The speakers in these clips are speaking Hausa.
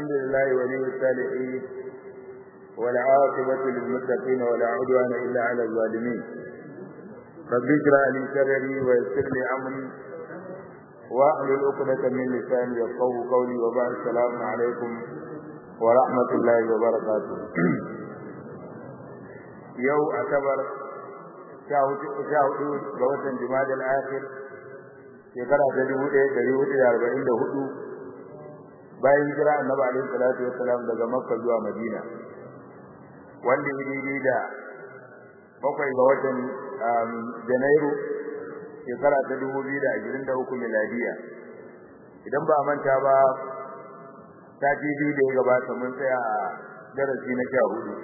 الحمد لله ولي الصالحين والعاقبة للمتقين ولا عدوان إلا على الظالمين رب اشرح لي صدري ويسر لي أمري واحلل عقدة من لساني يفقهوا قولي وبعد السلام عليكم ورحمة الله وبركاته يوم أعتبر sha hudu ga watan Jumadal Akhir shekara ta dubu ɗaya ɗari hudu da arba'in da hudu bayan hijira annabi alaihi salatu wassalam daga Makka zuwa Madina wanda ya daidai da bakwai ga watan Janairu shekara ta dubu biyu da ashirin da uku miladiya idan ba a manta ba sati biyu da ya gabata mun tsaya a darasi na sha hudu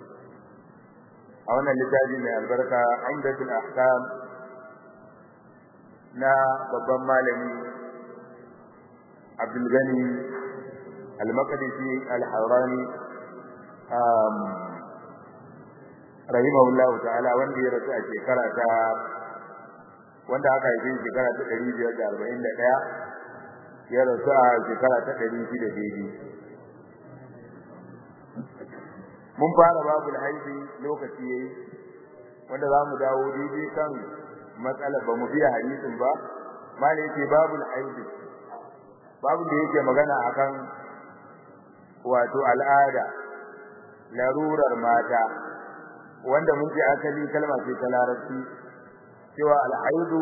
a wannan littafi mai albarka Umdatul Ahkam na babban malami Abdul Gani Al-Maqdisi Al-Harani um rahimahullahu ta'ala wanda ya rasu a shekara ta wanda aka yi shekara ta 541 ya rasu a shekara ta 600 daidai mun fara babul haidi lokaci yayi wanda zamu dawo daidai kan matsalar ba mu biya hadisin ba malai yake babul haidi babu da yake magana akan wato al'ada larurar mata wanda mun ji asali kalma ce ta larabci cewa al-haidu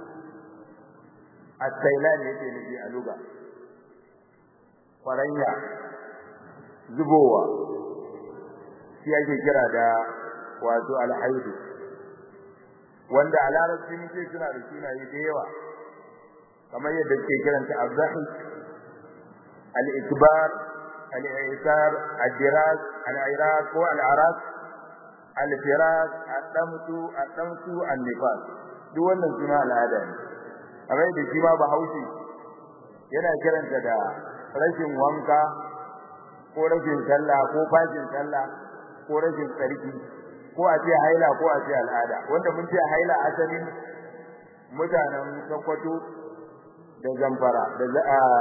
at-tailan yake nufi a luga kwaranya zubowa shi ake kira da wato alhaidu wanda a larabci muke suna da sunaye da yawa kamar yadda ke kiranta azzahi al-ikbar al-i'sar ad-diras al-iraq ko al-araq al-firas ad-damtu ad-damtu an-nifas duk wannan suna al'ada ne kamar yadda shi ma bahaushe yana kiranta da rashin wanka ko rashin sallah ko fashin sallah ko rashin tsarki ko a ce haila ko a ce al'ada wanda mun ce haila asalin mutanen Sokoto da Zamfara da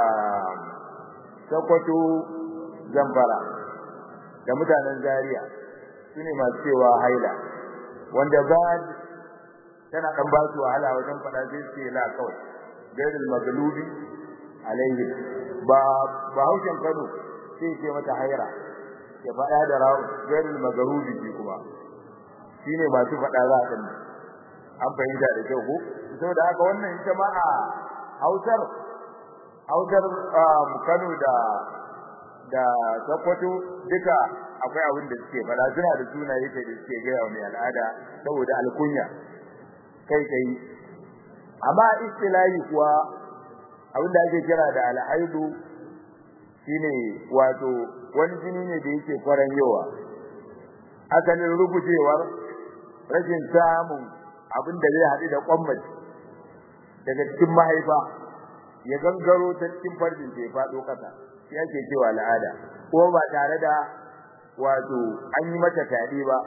Sokoto Zamfara da mutanen Zaria sune masu cewa haila wanda ba tana dan ba su wahala wajen fada sai ce la kawai gairul maglubi alaihi ba ba haushin Kano sai ce mata haira ya faɗa da gairul magarubi shi kuma shine masu faɗa za a an fahimta da kyau ko saboda haka wannan ita ma a Hausar Hausar Kano da da Sokoto duka akwai abin da suke faɗa suna da sunaye da suke gaya wa mai al'ada saboda alkunya kai kai amma istilahi kuwa abin da ake kira da al'aidu shine wato wani jini ne da yake kwaran yawa asalin rubujewar rashin samun abin da zai haɗu da kwammaci daga cikin mahaifa ya gangaro ta cikin farjin da ya faɗo ƙasa shi ake cewa al'ada ko ba tare da wato an yi mata tadi ba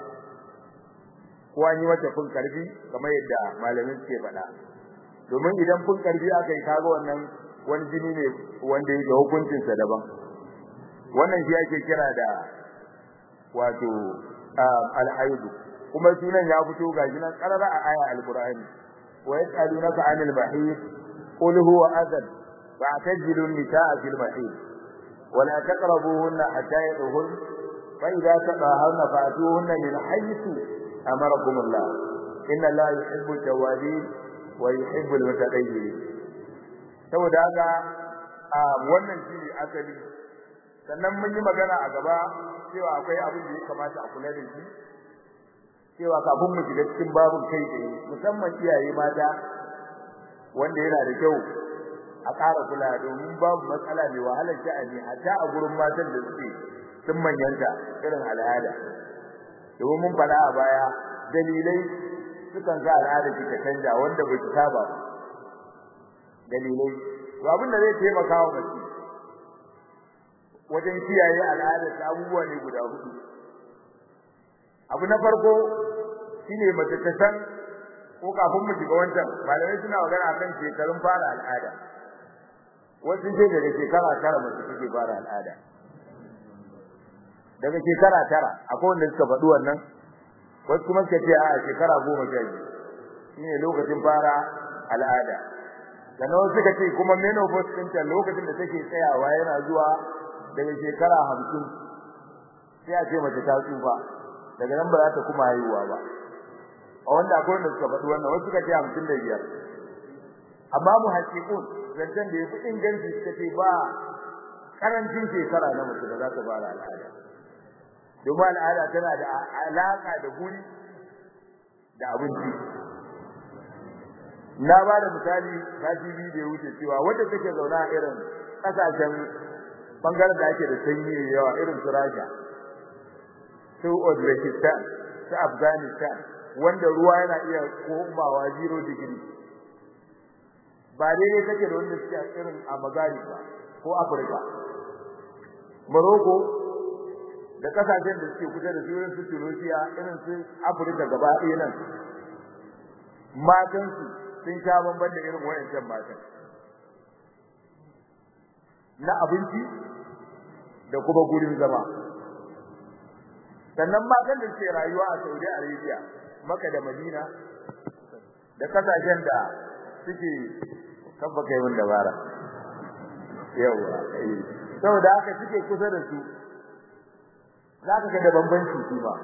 ko an yi mata fun karfi kamar yadda malamin suke faɗa domin idan fun karfi aka yi kaga wannan wani jini ne wanda yake hukuncinsa daban wannan shi ake kira da wato al-haidu kuma sunan ya fito gashi nan karara a aya al-qur'ani wa yas'alunaka 'anil mahid qul huwa adhan fa'tajilu an-nisaa fil mahid wa la taqrabuhunna hatta yadhhur fa idza tadahharna fa'tuhunna min haythu amarakum Allah inna Allah yuhibbu at-tawwabin wa yuhibbu al-mutatahhirin saboda haka wannan shi asali sannan mun yi magana a gaba cewa akwai abin da ya kamata a kula da shi cewa kafin mu shiga cikin babun kai tsaye musamman iyaye mata wanda yana da kyau a ƙara kula domin babu matsala mai wahalar sha'ani hatta a gurin matan da suke sun manyanta irin al'ada domin mun faɗa a baya dalilai sukan sa al'ada ta canja wanda bai saba ba dalilai to abin da zai taimaka wa mace wajen kiyaye al'adar ta abubuwa ne guda hudu abu na farko shine mace ta san ko kafin mu shiga wancan malamai suna magana akan shekarun fara al'ada wasu ce daga shekara tara mace take fara al'ada daga shekara tara akwai wanda suka faɗi wannan wasu kuma suka ce a shekara goma sha biyu shine lokacin fara al'ada sannan wasu suka ce kuma menopause ɗinta lokacin da take tsayawa yana zuwa daga shekara hamsin sai a ce mace ta tsufa daga nan ba za ta kuma haihuwa ba a wanda akwai wanda suka faɗi wannan wasu suka ce hamsin da biyar amma mu haƙiƙun zancen da ya fi inganci suka ce ba karancin shekara na mace da za ta fara al'ada domin al'ada tana da alaƙa da guri da abinci na ba da misali sati biyu da ya wuce cewa wadda take zaune a irin ƙasashen bangaren da ake da sanyi yawa irin su Rasha su Uzbekistan su Afghanistan wanda ruwa yana iya komawa 0 degree ba daidai take da wanda suke irin a Maghrib ba ko Afirka Morocco da kasashen da suke kusa da su irin su Tunisia irin su Afirka gaba ɗaya nan matan su sun sha bamban da irin wayancan matan na abinci da kuma gurin zama sannan matan da suke rayuwa a Saudi Arabia Makka da Madina da kasashen da suke kabba kai mun dabara yawa saboda haka suke kusa da su zaka ga da bambanci shi ba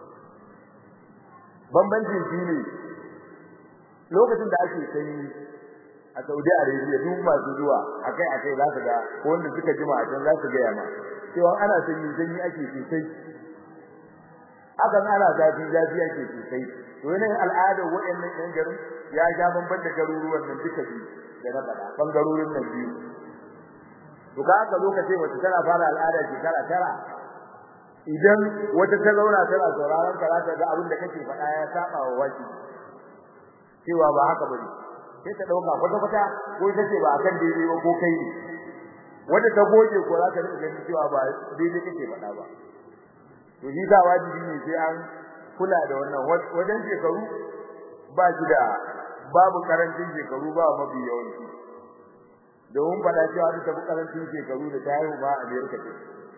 bambanci shi ne lokacin da ake sanyi a Saudi Arabia duk masu zuwa akai akai za su ga wanda suka jima a can za su ga yamma cewa ana sanyi sanyi ake sosai akan ana zafi zafi ake sosai to yanayin al'adar waɗannan ƴan garin ya ja bamban da garuruwan nan duka biyu da na faɗa bangarorin nan biyu to ka haka lokacin wacce tana fara al'ada shekara tara idan wata ta zauna tana sauraron ka za ta ga abin da kake faɗa ya saba wa waki cewa ba haka bane sai ta dauka kwata kwata ko ita ce ba akan daidai ba ko kai ne wanda ta goge ko za ta rika ganin cewa ba daidai kake faɗa ba to shi da wajibi ne sai an kula da wannan wajen shekaru ba shi da babu karancin shekaru ba mafi yawanci domin faɗa cewa ta tafi karancin shekaru da ta haihu ba a Amerika ce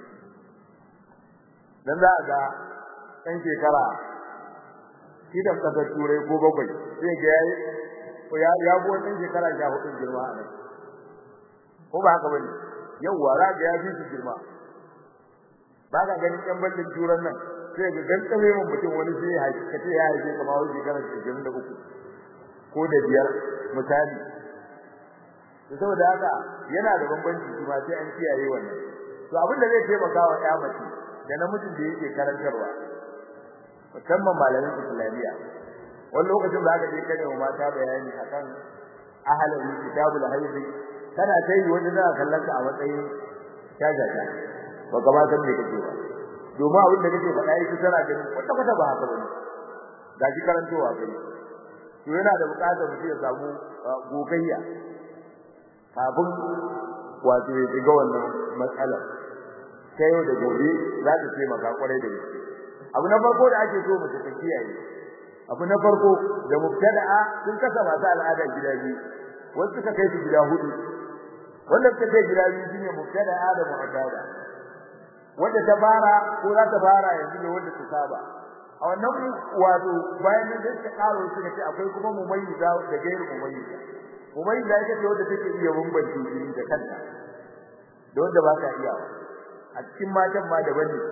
dan za a ga ɗan shekara idan kasar turai ko bakwai sai ga yayi ko ya ya go ɗan shekara 14 girma a nan ko ba haka bane yawwa ra ga ya fi su girma ba ka ganin ɗan bandin turan nan sai ga dan kame mun mutum wani sai ya haifi kace ya haifi kamar wani shekara 23 ko da biyar misali to saboda haka yana da bambanci kuma sai an kiyaye wannan to abin da zai taimaka wa ƴa mace da namijin da yake karantarwa musamman malamin islamiyya wani lokacin da aka je kane wa mata bayani akan ahalin kitabul haidi kana sai wani da kallon ka a matsayin shajata ba ka ba san me kake ba domin abin da kake faɗa yake tana ganin kwata kwata ba haka bane gashi karantowa kai to yana da buƙatar mutum ya samu gogayya kafin wato ya shiga wannan matsalar ta yau da gobe za ta taimaka kwarai da gaske abu na farko da ake so mace ta kiyaye abu na farko da mubtada'a sun kasa masu al'ada gida biyu wasu suka kai su gida hudu wanda suka kai gida biyu shine mubtada'a da mu'addada wanda ta fara ko za ta fara yanzu ne wanda ta saba a wannan wato bayan nan sai ta karo suka ce akwai kuma mumayyiza da gairu mumayyiza mumayyiza ita ce wanda take iya bambance jini da kanta da wanda ba ta iya a cikin matan ma daban ne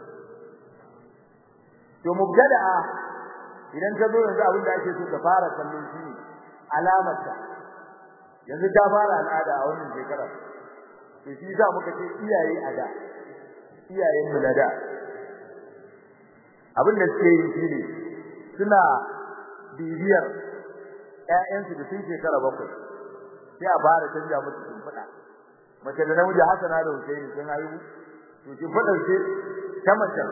to mubtada'a idan ta zo yanzu abin da ake so ta fara kallon shi ne alamarta yanzu ta fara al'ada a wannan shekara to shi za muka ce iyaye a da iyayen mu na da abin da suke yi shi ne suna bibiyar ƴaƴansu da sun shekara bakwai sai a fara canja musu shimfiɗa mace da namiji Hassana da Husaini sun haihu to shimfiɗar ce ta mace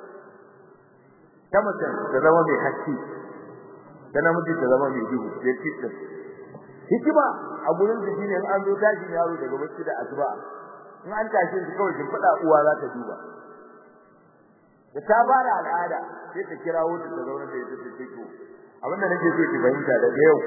ta mace ta zama mai haske ta namiji ta zama mai duhu sai kitin hikima a gurin su shine in an zo tashi yaro daga bacci da asuba in an tashi shi kawai kin fada uwa za ta duba da ta fara al'ada sai ta kirawo ta ta zauna da ita ta ce to abin da nake so ki fahimta daga yau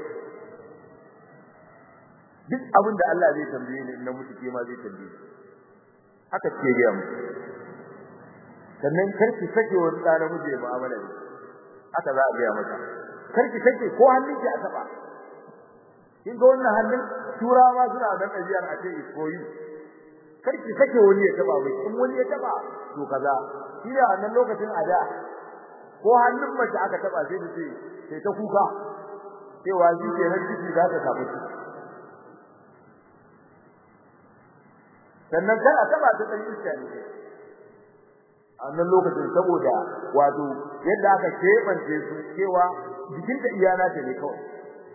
duk abin da Allah zai tambaye ni in na mutu ke ma zai tambaye haka ce ga mu sannan karki sake wani da namiji mu'amala ne haka za a ga mata karki sake ko hannunki a taba kin ga wannan hannun turawa suna da ɗabi'ar a ce iskoyi karki sake wani ya taba mai in wani ya taba to kaza shi da wannan lokacin a da ko hannun mace aka taba sai ta ce sai ta kuka cewa shi ke nan ciki za ta samu ciki sannan kana taba ta dan iska ne a wannan lokacin saboda wato yadda aka kebance su cewa jikinta iyana ta ne kawai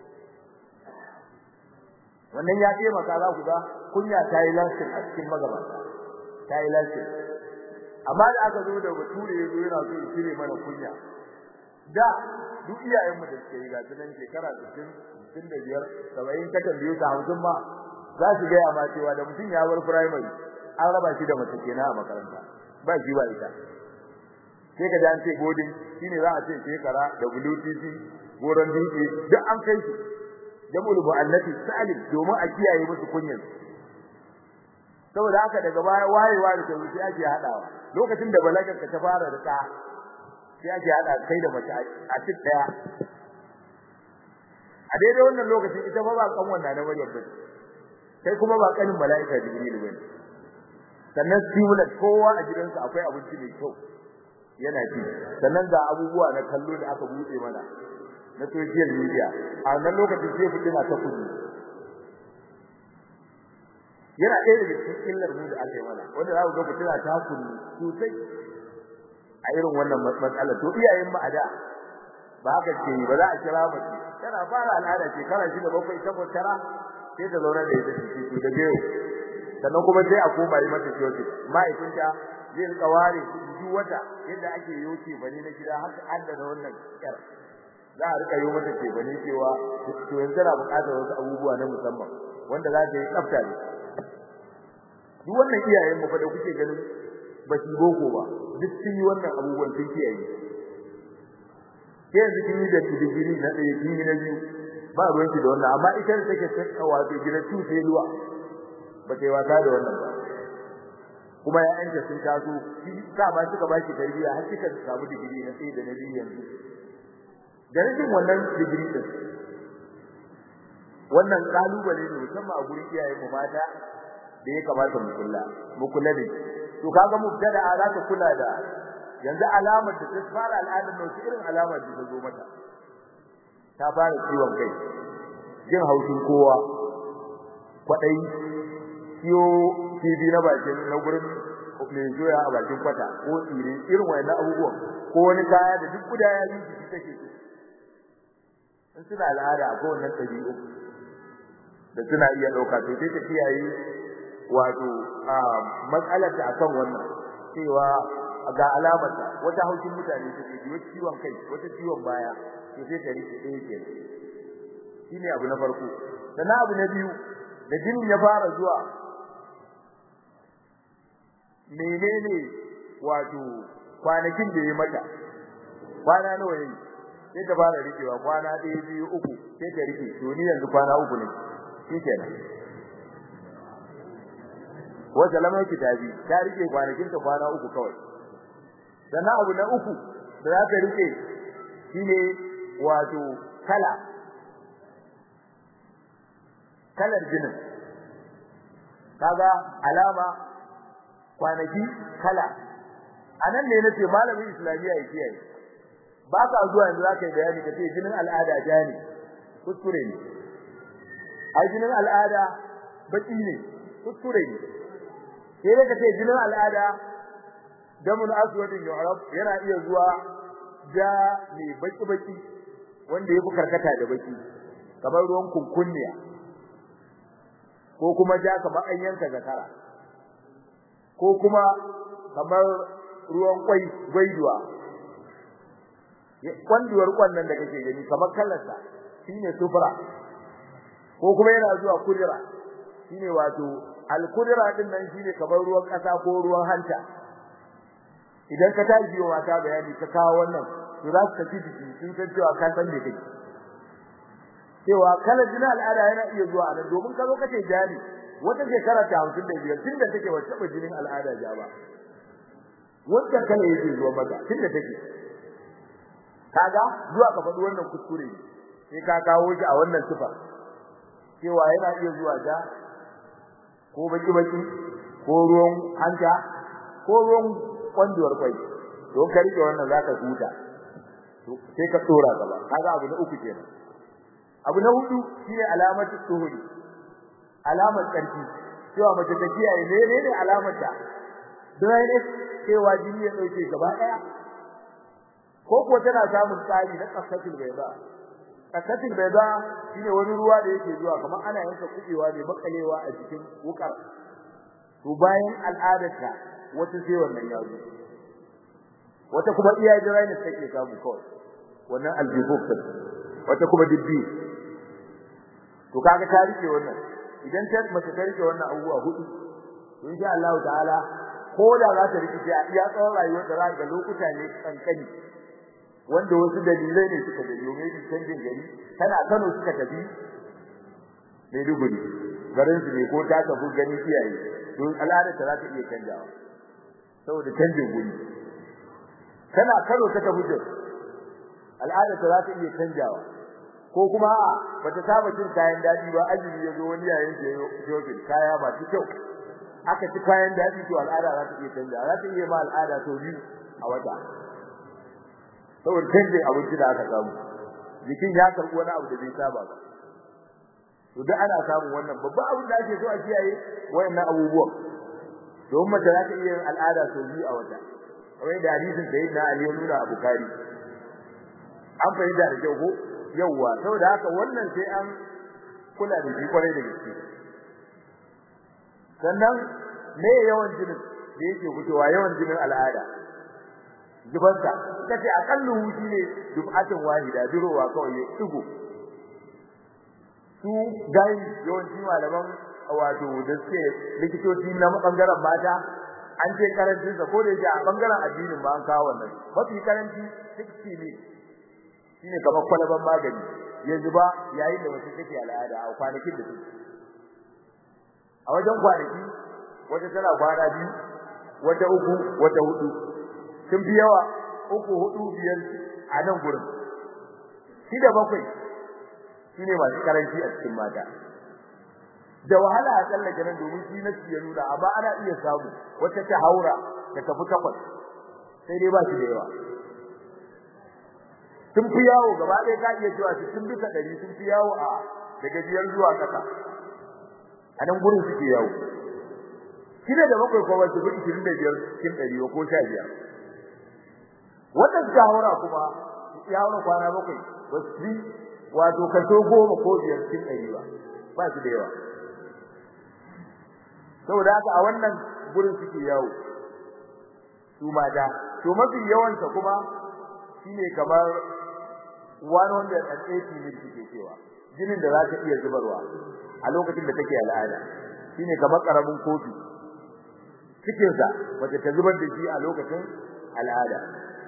wannan ya taimaka za ku ga kunya ta yi lansin a cikin magabata ta yi lansin amma da aka zo da bature ya zo yana so ya cire mana kunya da duk iyayenmu da suke yi ga tunan shekara 60 65 70 ka tambaye su 50 ma za su ga ma cewa da mutum ya bar primary an raba shi da mace kenan a makaranta ba shi ba ita sai ka ji an ce godin shine za a ce shekara da WTC goron dutse duk an kai shi jamul mu'allati salim domin a kiyaye musu kunyan saboda haka daga baya wayewa da tauri sai ake hadawa lokacin da balagar ka ta fara da ta sai ake hada kai da mace a cikin daya a daidai wannan lokacin ita ba ba kan wannan na Maryam ba kai kuma ba kanin mala'ika Jibril bane sannan stimulant kowa a gidansa akwai abinci mai kyau yana ci sannan ga abubuwa na kallo da aka buɗe mana na social media a wannan lokacin sai fitina ta kudi yana ɗaya daga cikin illar mu da aka yi mana wanda za ku ga fitina ta kudi sosai a irin wannan matsala to iyayen mu a da ba haka ce ba za a kira mace tana fara al'ada shekara shida bakwai takwas tara sai ta zauna da ita ciki da biyu sannan kuma sai a koma yi mata kiyoki ma'aikinta zai rika ware duk wata yadda ake yoke bane na gida haka addana wannan kyar za a rika yi mata ce bane cewa to yanzu tana buƙatar wasu abubuwa na musamman wanda za ta yi tsafta ne duk wannan iyayen mu fa da kuke ganin ba su boko ba duk sun yi wannan abubuwan sun kiyaye ke yanzu kin yi da digiri na ɗaya kin yi na biyu ba ruwan ki da wannan amma ita da take tsaka wato gida tu sai ruwa ba ta yi wasa da wannan ba kuma ya'yanta sun taso shi sa ba suka ba shi tarbiyya har kika samu digiri na sai da na biyu yanzu da rashin wannan digiri din wannan kalubale ne musamman a gurin iyayen mu mata da ya kamata mu kula mu kula da to kaga mubtada za ta kula da yanzu alamar da ta fara al'adar nan su irin alamar da ta zo mata ta fara ciwon kai jin haushin kowa kwadai ciwo TV na bakin na gurin mai zoya a bakin kwata ko tsire irin wayannan abubuwan ko wani kaya da duk guda ya yi jiki take so in suna al'ada ko wannan tabi'u da suna iya dauka to sai ta kiyaye wato matsalar ta akan wannan cewa ga alamar ta wata haushin mutane take ji wata ciwon kai wata ciwon baya to sai ta rike ɗaya ke shine abu na farko sannan abu na biyu da jinin ya fara zuwa menene wato kwanakin da ya mata kwana nawa yayi sai ta fara rikewa kwana ɗaya biyu uku sai ta rike to ni yanzu kwana uku ne shikenan wata lamar kitabi ta rike kwanakin ta kwana uku kawai sannan abu na uku da za ta rike shine wato kala kalar jinin kaga alama kwanaki kala anan ne nace malamin islamiya ya kiyaye ba ka zuwa yanzu zaka yi bayani kace jinin al'ada ja ne kuskure ne ai jinin al'ada baki ne kuskure ne sai dai kace jinin al'ada damun aswadin yu'rab yana iya zuwa ja ne baki baki wanda yafi karkata da baki kamar ruwan kunkunniya ko kuma ja kamar an yanka zakara ko kuma kamar ruwan kwai gwaiduwa kwanduwar kwannan da kake gani kamar kallarsa shine sufra ko kuma yana zuwa kudira shine wato al-kudira din nan shine kamar ruwan kasa ko ruwan hanta idan ka tashi wa mata bayani ka kawo wannan to za su tafi jiki sun san cewa ka san me kake cewa kala jina al'ada yana iya zuwa nan domin ka zo kace jani wata shekara ta 55 tunda take wata taba jinin al'ada ja ba wanda kala yake zuwa mata tunda take kaga zuwa ka faɗi wannan kuskure sai ka kawo shi a wannan sifa cewa yana iya zuwa da ko baki baki ko ruwan hanta ko ruwan kwanduwar kwai to ka rike wannan zaka huta to sai ka tsora gaba kaga abu na uku kenan abu na hudu shine alamatu tuhuri alamar karfi cewa mace ta kiyaye ne ne ne alamar ta dryness cewa jini ya dauke gaba daya ko ko tana samun tsari na kasatul bayda kasatul bayda shine wani ruwa da yake zuwa kamar ana yanka kubewa ne makalewa a cikin wukar to bayan al'adarta wata sai wannan ya zo wata kuma iya dryness take samu kawai wannan aljifuf wata kuma dibbi to kaga ta rike wannan idan ta mace ta rike wannan abubuwa hudu to insha Allah ta'ala ko da za ta rike a iya tsawon rayuwar da za ga lokuta ne kankani wanda wasu dalilai ne suka dalilo mai canjin gari tana Kano suka tafi Maiduguri garin su ne ko ta tafi gani iyaye to al'ada ta za ta iya canjawa saboda canjin guri tana Kano ta tafi Jos al'ada ta za ta iya canjawa ko kuma bata saba cin kayan dadi ba azumi yazo wani yayin da shopping kaya ba ci kyau aka ci kayan dadi to al'ada za ta iya canja za ta iya ma al'ada to biyu a wata saboda canje abinci da aka samu jikin ya karbi wani abu da bai saba ba to duk ana samun wannan babban abin da ake so a kiyaye wayannan abubuwan domin mace za ta iya yin al'ada to biyu a wata kamar da hadisin da yadda Ali ya nuna a Bukhari an fahimta da kyau ko yawwa saboda haka wannan sai an kula da shi kwarai da gaske sannan me yawan jinin da yake fitowa yawan jinin al'ada zubarsa kace akallu wuci ne dub'atin wahida durowa kawai ya tugo su dai yawanci malaman wato da suke likitoci na bangaren mata an ce karancin sa ko da yake a bangaren addinin ba an kawo wannan mafi karanci 60 ne shine kamar kwalaban magani yanzu ba yayin da wasu take al'ada a kwanakin da suke a wajen kwanaki wata tana kwana biyu wata uku wata hudu sun fi yawa uku hudu biyar a nan gurin shi da bakwai shine masu karanci a cikin mata da wahala a tsallake nan domin shi na ya nuna amma ana iya samu wata ta haura ta tafi takwas sai dai ba shi da yawa sun fi yawo gaba ɗaya ka iya cewa sun bisa ɗari sun fi yawo a daga biyar zuwa ƙasa a nan gurin suke yawo shida da bakwai ko wasu gudu ishirin da biyar cikin ɗari ko sha biyar wannan suka haura kuma ya haura kwana bakwai ba su fi wato kaso goma ko biyar cikin ɗari ba ba su da yawa saboda haka a wannan gurin suke yawo su mata to mafi yawansa kuma shine kamar 180 mil suke cewa jinin da za ta iya zubarwa a lokacin da take al'ada shine kamar karamin kofi cikin sa wacce ta zubar da shi a lokacin al'ada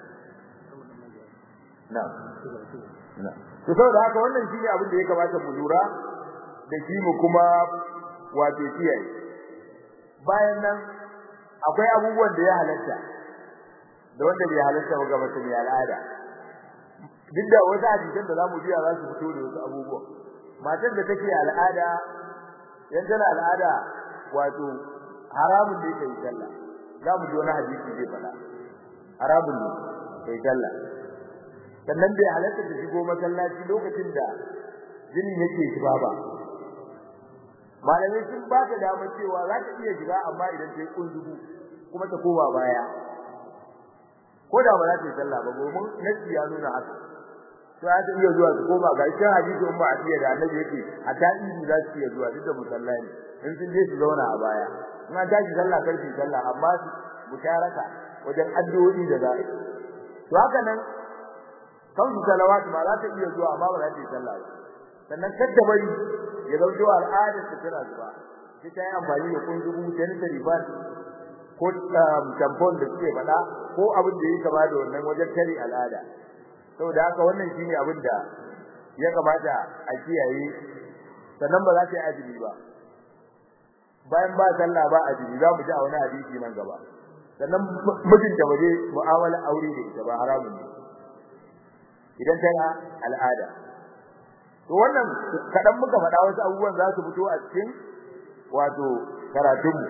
na na to saboda haka wannan shine abin da ya kamata mu lura da shi mu kuma wato kiyaye bayan nan akwai abubuwan da ya halatta da wanda bai halatta ba ga mutum ya al'ada duk da wasu hadisan da zamu ji za su fito da wasu abubuwa matar da take al'ada yan tana al'ada wato haramun ne kai sallah zamu ji wani hadisi zai fada haramun ne kai sallah sannan bai halatta da shigo masallaci lokacin da jinin yake shiga ba malamai sun ba ta dama cewa za ta iya shiga amma idan ta yi kunzugu kuma ta koma baya ko da ba za ta yi sallah ba domin nasi ya nuna haka sai ta iya zuwa su koma ga cikin hadisi umma atiya da annabi yake a ta'idi za su iya zuwa duk da musallai in sun je su zauna a baya in an tashi sallah kar su sallah amma su musharaka wajen addu'o'i da za to haka nan kan su salawat ba za ta iya zuwa amma ba za ta yi sallah ba sannan kadda bari ya zaujo al'adar ta tana zuwa sai ta yi amfani da kunzugu ta rifat ko tampon da suke faɗa ko abin da yake kama da wannan wajen tare al'ada saboda haka wannan shine abin da ya kamata a kiyaye sannan ba za ta yi azumi ba bayan ba sallah ba azumi za mu ji a wani hadisi nan gaba sannan mijinta ba zai mu'amala aure da ita ba haramun ne idan tana al'ada to wannan kadan muka faɗa wasu abubuwan za su fito a cikin wato karatunmu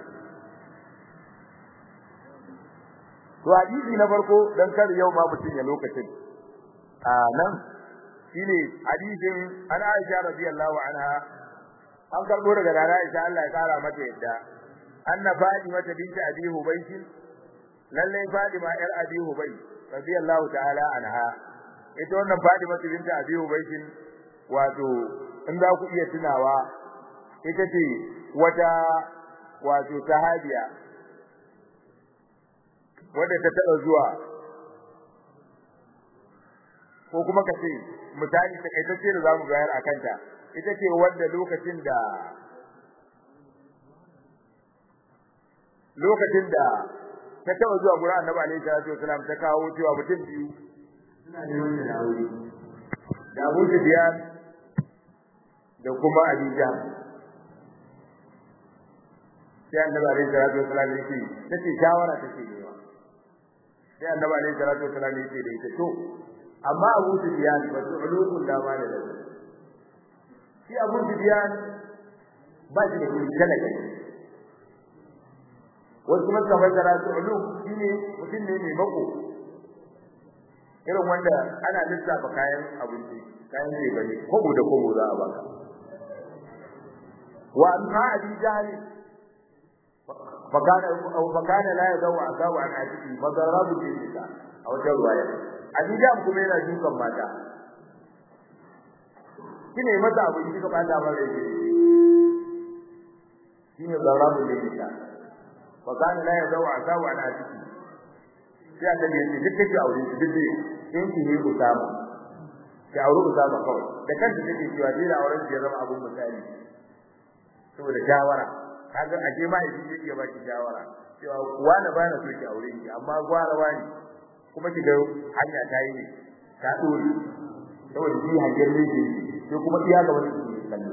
to hadisi na farko dan kar yau ma mutun ya lokacin a nan shine hadisin an Aisha radiyallahu anha an karbo daga Nana Aisha Allah ya kara mata yadda anna Fatima binti Abi Hubaysh lalle Fatima yar Abi Hubaysh radiyallahu ta'ala anha ita wannan Fatima binti Abi Hubaysh wato in za ku iya tunawa ita ce wata wato sahabiya wadda ta taba zuwa ko kuma ka ce misali ta kaitacce da zamu bayar a kanta ita ce wanda lokacin da lokacin da ta taba zuwa gurin Annabi alaihi salatu wasalam ta kawo cewa mutum biyu suna da wannan aure da Abu Sufyan da kuma Adija sai Annabi alaihi salatu wasalam yake tace shawara take ne sai Annabi alaihi salatu wasalam yake da ita to amma Abu Sufyan ba su ulukun da ma da shi Abu Sufyan ba shi da kudi kada kai wasu kuma kamar da rasu uluk shine mutum ne mai mako irin wanda ana lissafa kayan abinci kayan ne bane kobo da kobo za a baka wa amma abi jahl fakana aw fakana la yadawu asawu an atiki madarabu jinka a wata ruwaya Abidam kuma yana dukan mata. Kine mata abu shi ka bata ba da shi. Shine zarabu da ita. Wa kana la yadawu asawu ala ciki. Sai annabi ya ce duk kake aure shi duk dai in ki ne Usama. Ki aure Usama kawai. Da kanta take cewa dai da auren ya zama abun misali. Saboda shawara. Kaga aje ma yaji iya baki shawara. Cewa wani ba na so ki aure ki amma gwara wani kuma kiga hanya ta yi ta dore saboda shi hanyar ne ke sai kuma iya ga wani kallo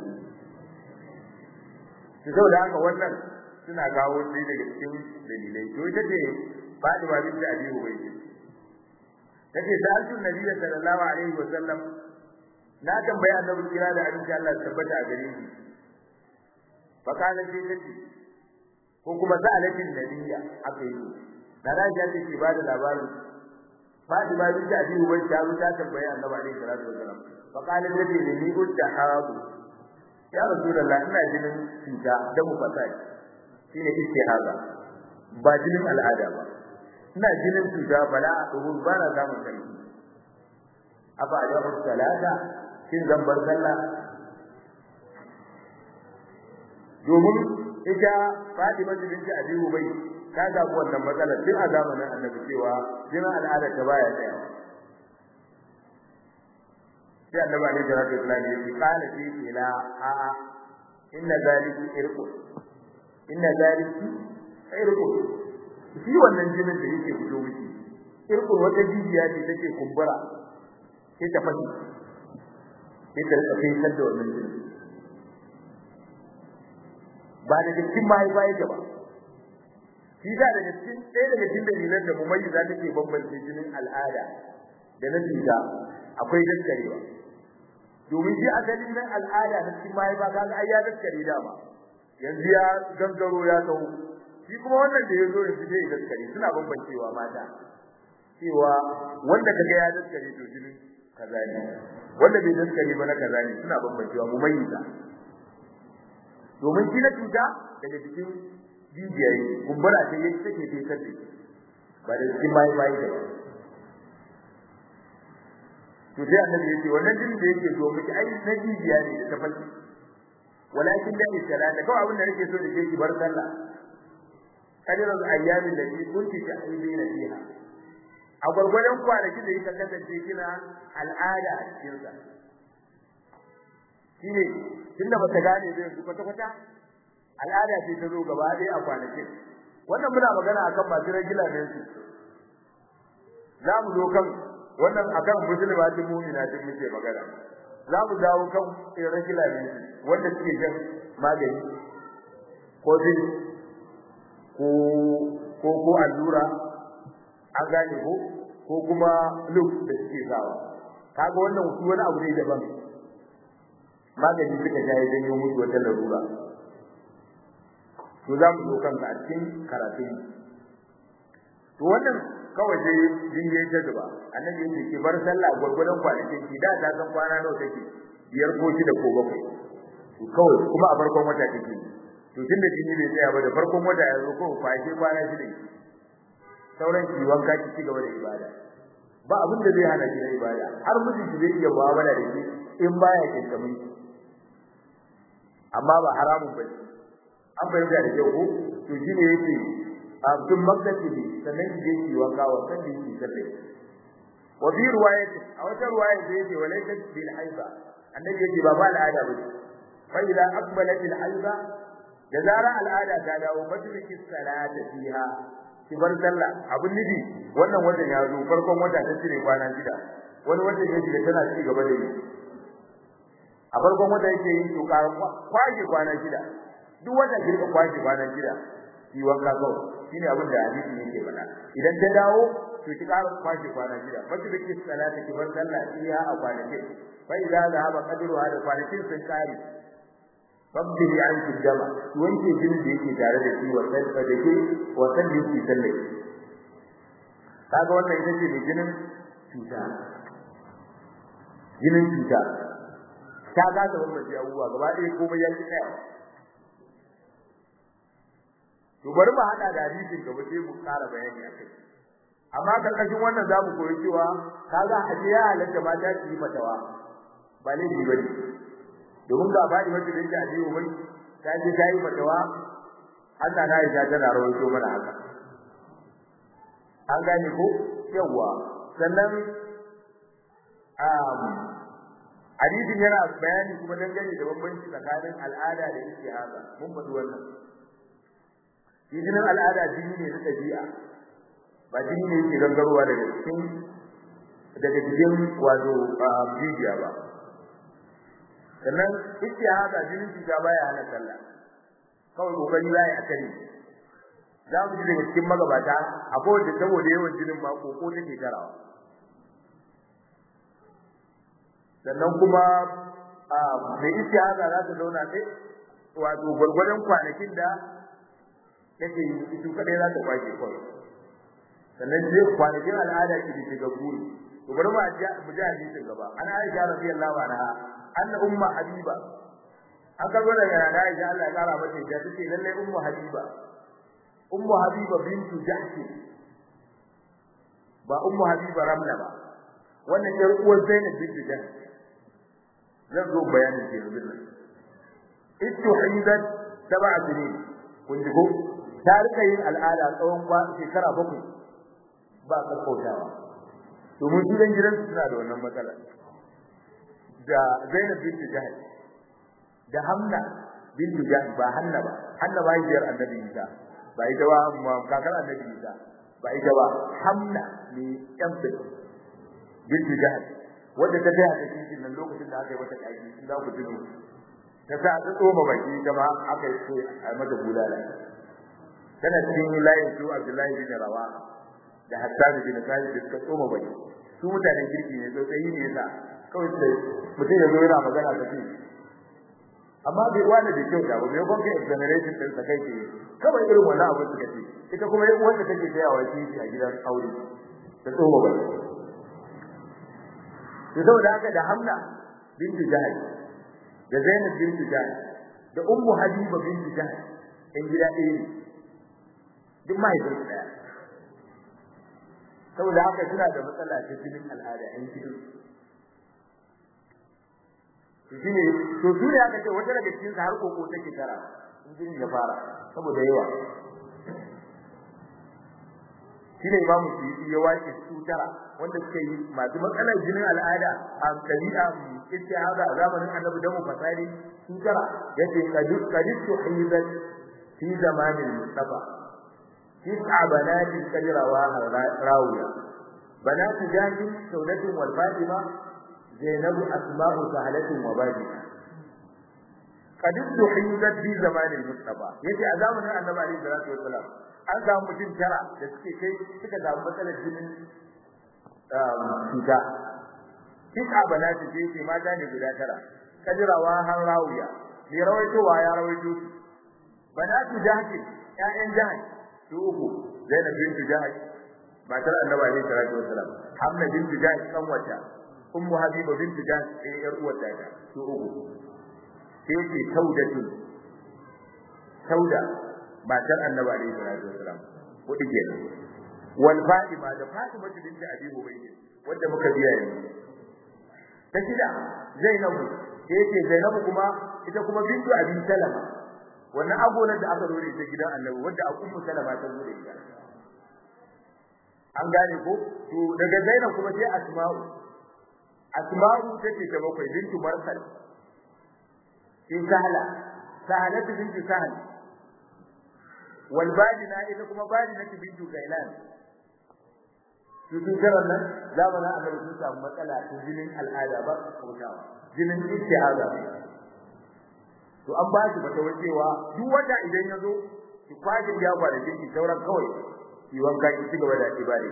to saboda haka wannan suna kawo sai daga cikin dalilai to ita ce Fatima bint Abi Hubaysh tace sa'altu Nabi sallallahu alaihi wa sallam na tambaya annabi kira da abin da Allah tabbata a gare shi fa kana sai tace ko kuma sa'alatin nabiyya aka yi da Aisha take ba da labarin Fatima bint Abi Hubaysh ta zo ta tambaya Annabi alaihi salatu wasallam fa qala lati ni udda hadu ya rasulullah ina jinin cuta da mu fasai shine istihaza ba jinin al'ada ba ina jinin cuta bala a duhur ba na samun kai afa da salata kin zambar sallah domin ita Fatima bint Abi Hubaysh ta samu wannan matsalar tun a zamanin annabi cewa jinin al'ada ta baya tsaya sai annabi alaihi salatu wasallam ya ce qala fi ila a a inna zalika irqu inna zalika irqu shi wannan jinin da yake fito miki irqu wata jijiya ce take kumbura sai ta fashi sai ta rika kai da wannan jinin ba da cikin mahaifa yake ba shi da daga cikin ɗaya daga cikin dalilan da mumayyiza take bambance jinin al'ada da na cuta akwai daskarewa domin shi asali nan al'ada na cikin mahaifa kaga ai ya daskare dama yanzu ya gangaro ya tsawo shi kuma wannan da ya zo yanzu zai daskare suna bambancewa mata cewa wanda kaga ya daskare to jinin kaza ne wanda bai daskare ba na kaza ne suna bambancewa mumayyiza domin shi na cuta daga cikin jijiyayi kumbura ce yake take tekar da ba da cikin mai mai da to sai annabi yake wannan jinin da yake zo miki ai na jijiya ne da tafalki walakin da salata kawai abin da nake so da ke ki bar sallah kadiran ayyamin da ki kunti ta aibina fiha a gurgurdan kwanaki da yake kasance kina al'ada a cikin sa shine tunda bata gane zai su kwata kwata al'ada ce ta zo gaba ɗaya a kwanakin wannan muna magana akan masu regular ne su za mu zo kan wannan akan musulmatin mu'mina din muke magana za mu dawo kan regular ne wanda suke jan magani ko din ko ko ko allura an gane ko ko kuma luk da suke sawa kaga wannan su wani abu ne daban magani suka sha ya janyo musu wata larura to za mu zo kanka a cikin karatun to wannan kawai dai jin yayi ta zuba annabi yake ki bar sallah gurgurdan kwanakin ki da ta san kwana nawa take biyar ko shida ko bakwai to kawai kuma a farkon wata take to tunda jini bai tsaya ba da farkon wata ya zo ko kwashe kwana shida sauran ki wanka ki ci gaba da ibada ba abin da zai hana ki na ibada har mutum ki zai iya mu'amala da shi in baya kinkamin amma ba haramun bane an bayyana da kyau ko to shine yake abdul maqdisi sannan ki je ki wanka wa san ki sallai wa bi riwayati a wata riwaya da yake walaysa bil haiba annabi yake ba ba al'ada ba fa idza aqbalat al haiba da zara al'ada ta dawo fajriki salata fiha ki bar sallah abun nufi wannan watan ya zo farkon wata ta cire kwana shida wani watan ya shiga tana ci gaba da yi a farkon wata yake yin to kwaje kwana shida duk wata girka kwaje kwana shida ki wanka kawai shine abin da hadisi yake faɗa idan ta dawo to ki ƙara kwaje kwana shida wacce da ke salata ki bar sallah iya a kwanaki fa idza zahaba qadru hada kwanakin sun kare fabdili an kijama ki wanke jinin da yake tare da shi wa sai da ke wa sai da yake sallah kaga wannan ita ce mai jinin cuta jinin cuta ta ga da wannan abubuwa gaba ɗaya komai ya ci tsaya to bari mu hada da hadisin gaba sai mu ƙara bayani akai amma karkashin wannan zamu koyi cewa kaga aje ya halatta mata su yi fatawa ba ne ji bane domin ga bani wanda da yake aje ubai ta je ta yi fatawa Allah na ya tana rawaito mana haka an gane ko yawa sannan um hadisin yana bayani kuma dangane da bambanci tsakanin al'ada da istihaza mun faɗi wannan jinin al'ada jini ne na ɗabi'a ba jini ne yake gangarowa daga cikin daga cikin wato jijiya ba sannan istihaza jinin cuta baya hana sallah kawai kokari za a kare za mu ji daga cikin magabata akwai wanda saboda yawan jinin ma koko take tarawa sannan kuma mai istihaza za ta zauna sai wato gwargwadon kwanakin da take yi su kadai za ta kwace kawai sannan sai kwanakin al'ada ki da shiga guri to bari mu ji mu ji hadisin gaba an Aisha radiyallahu anha anna umma habiba an karbo daga Aisha Allah ya kara mata da take lalle ummu habiba ummu habiba bintu jahsh ba ummu habiba ramla ba wannan yar uwar Zainab bintu jahsh zan zo bayanin ke yanzu nan ittuhidat sab'a sinin kun ji ko ta rika yin al'ada tsawon shekara bakwai ba kakkautawa domin su dan gidan suna da wannan matsala da Zainab binti Jahsh da Hamna binti Jahsh ba Hanna ba Hanna ba yiyar Annabi Isa ba ita ba kakar Annabi Isa ba ita ba Hamna ne ɗan binti Jahsh wanda ta taya ta cikin nan lokacin da aka yi wata kaji sun za ku tuno ta sa ta tsoma baki kama aka yi a mata bulala tana cikin layin su Abdullahi bin Rawa da Hassan bin Khalid da suka tsoma bai su mutanen kirki ne sai ne yasa kawai sai mutum ya zo yana magana da shi amma bai wani da kyau da ba mai gonka exoneration din sa kai ce kawai irin wannan abu suka ce ita kuma yayin wanda take tsayawa shi a gidan aure da tsoma bai to saboda haka da Hamna bintu Jahal da Zainab bintu Jahal da Ummu Habiba bintu Jahal in gida ɗaya ne duk mahaifin su daya saboda haka suna da matsala ta jinin al'ada yan gidan to shine to su ne aka ce wata daga cikin har koko take tara in jinin ya fara saboda yawa shine imamu su ya wace su tara wanda suka yi masu matsalar jinin al'ada a tabi'a istihada a zamanin annabi da mu fasari su tara yace kadu kadu hidat fi zamanin mustafa تسع بنات قد رواها راوية بنات جاهل سودة والفاطمة زينب أسماء سهلة وباجنة qad tuhizat bi zamanin mustafa yace a zamanin annabi alaihi salatu wassalam an samu mutum tara da suke kai suka samu matsalar jinin cuta kika banati ce ce mata ne guda tara kadirawa har rawiya ne rawaitowa ya rawaito banatu jahki ƴaƴan jahki su uku zainab bint jahki matar annabi alaihi salatu wassalam hamna bint jahki kan wata ummu habiba bint jahki ɗaya ƴar uwar ta su uku sai ce saudatu sauda matar annabi alaihi salatu wassalam kudi kenan wal fatima da fatima bint abi hubayy wanda muka biya yanzu ta shida zainabu sai yake zainabu kuma ita kuma bintu abi salama wannan agonar da aka dore ta gidan annabi wanda a ummu salama ta dore ita an gane ko to daga zainab kuma sai asma'u asma'u take ta bakwai bintu marsal sai sahla sahalatu bintu sahl wal badina ita kuma badina bintu gailan su sun jaran nan zamanin annabi sun samu matsala ta jinin al'ada ba kautawa jinin istihaza to an ba shi mata wacewa duk wanda idan ya zo ki kwaje ya kwada jiki sauran kawai ki wanka ki ci gaba da ibada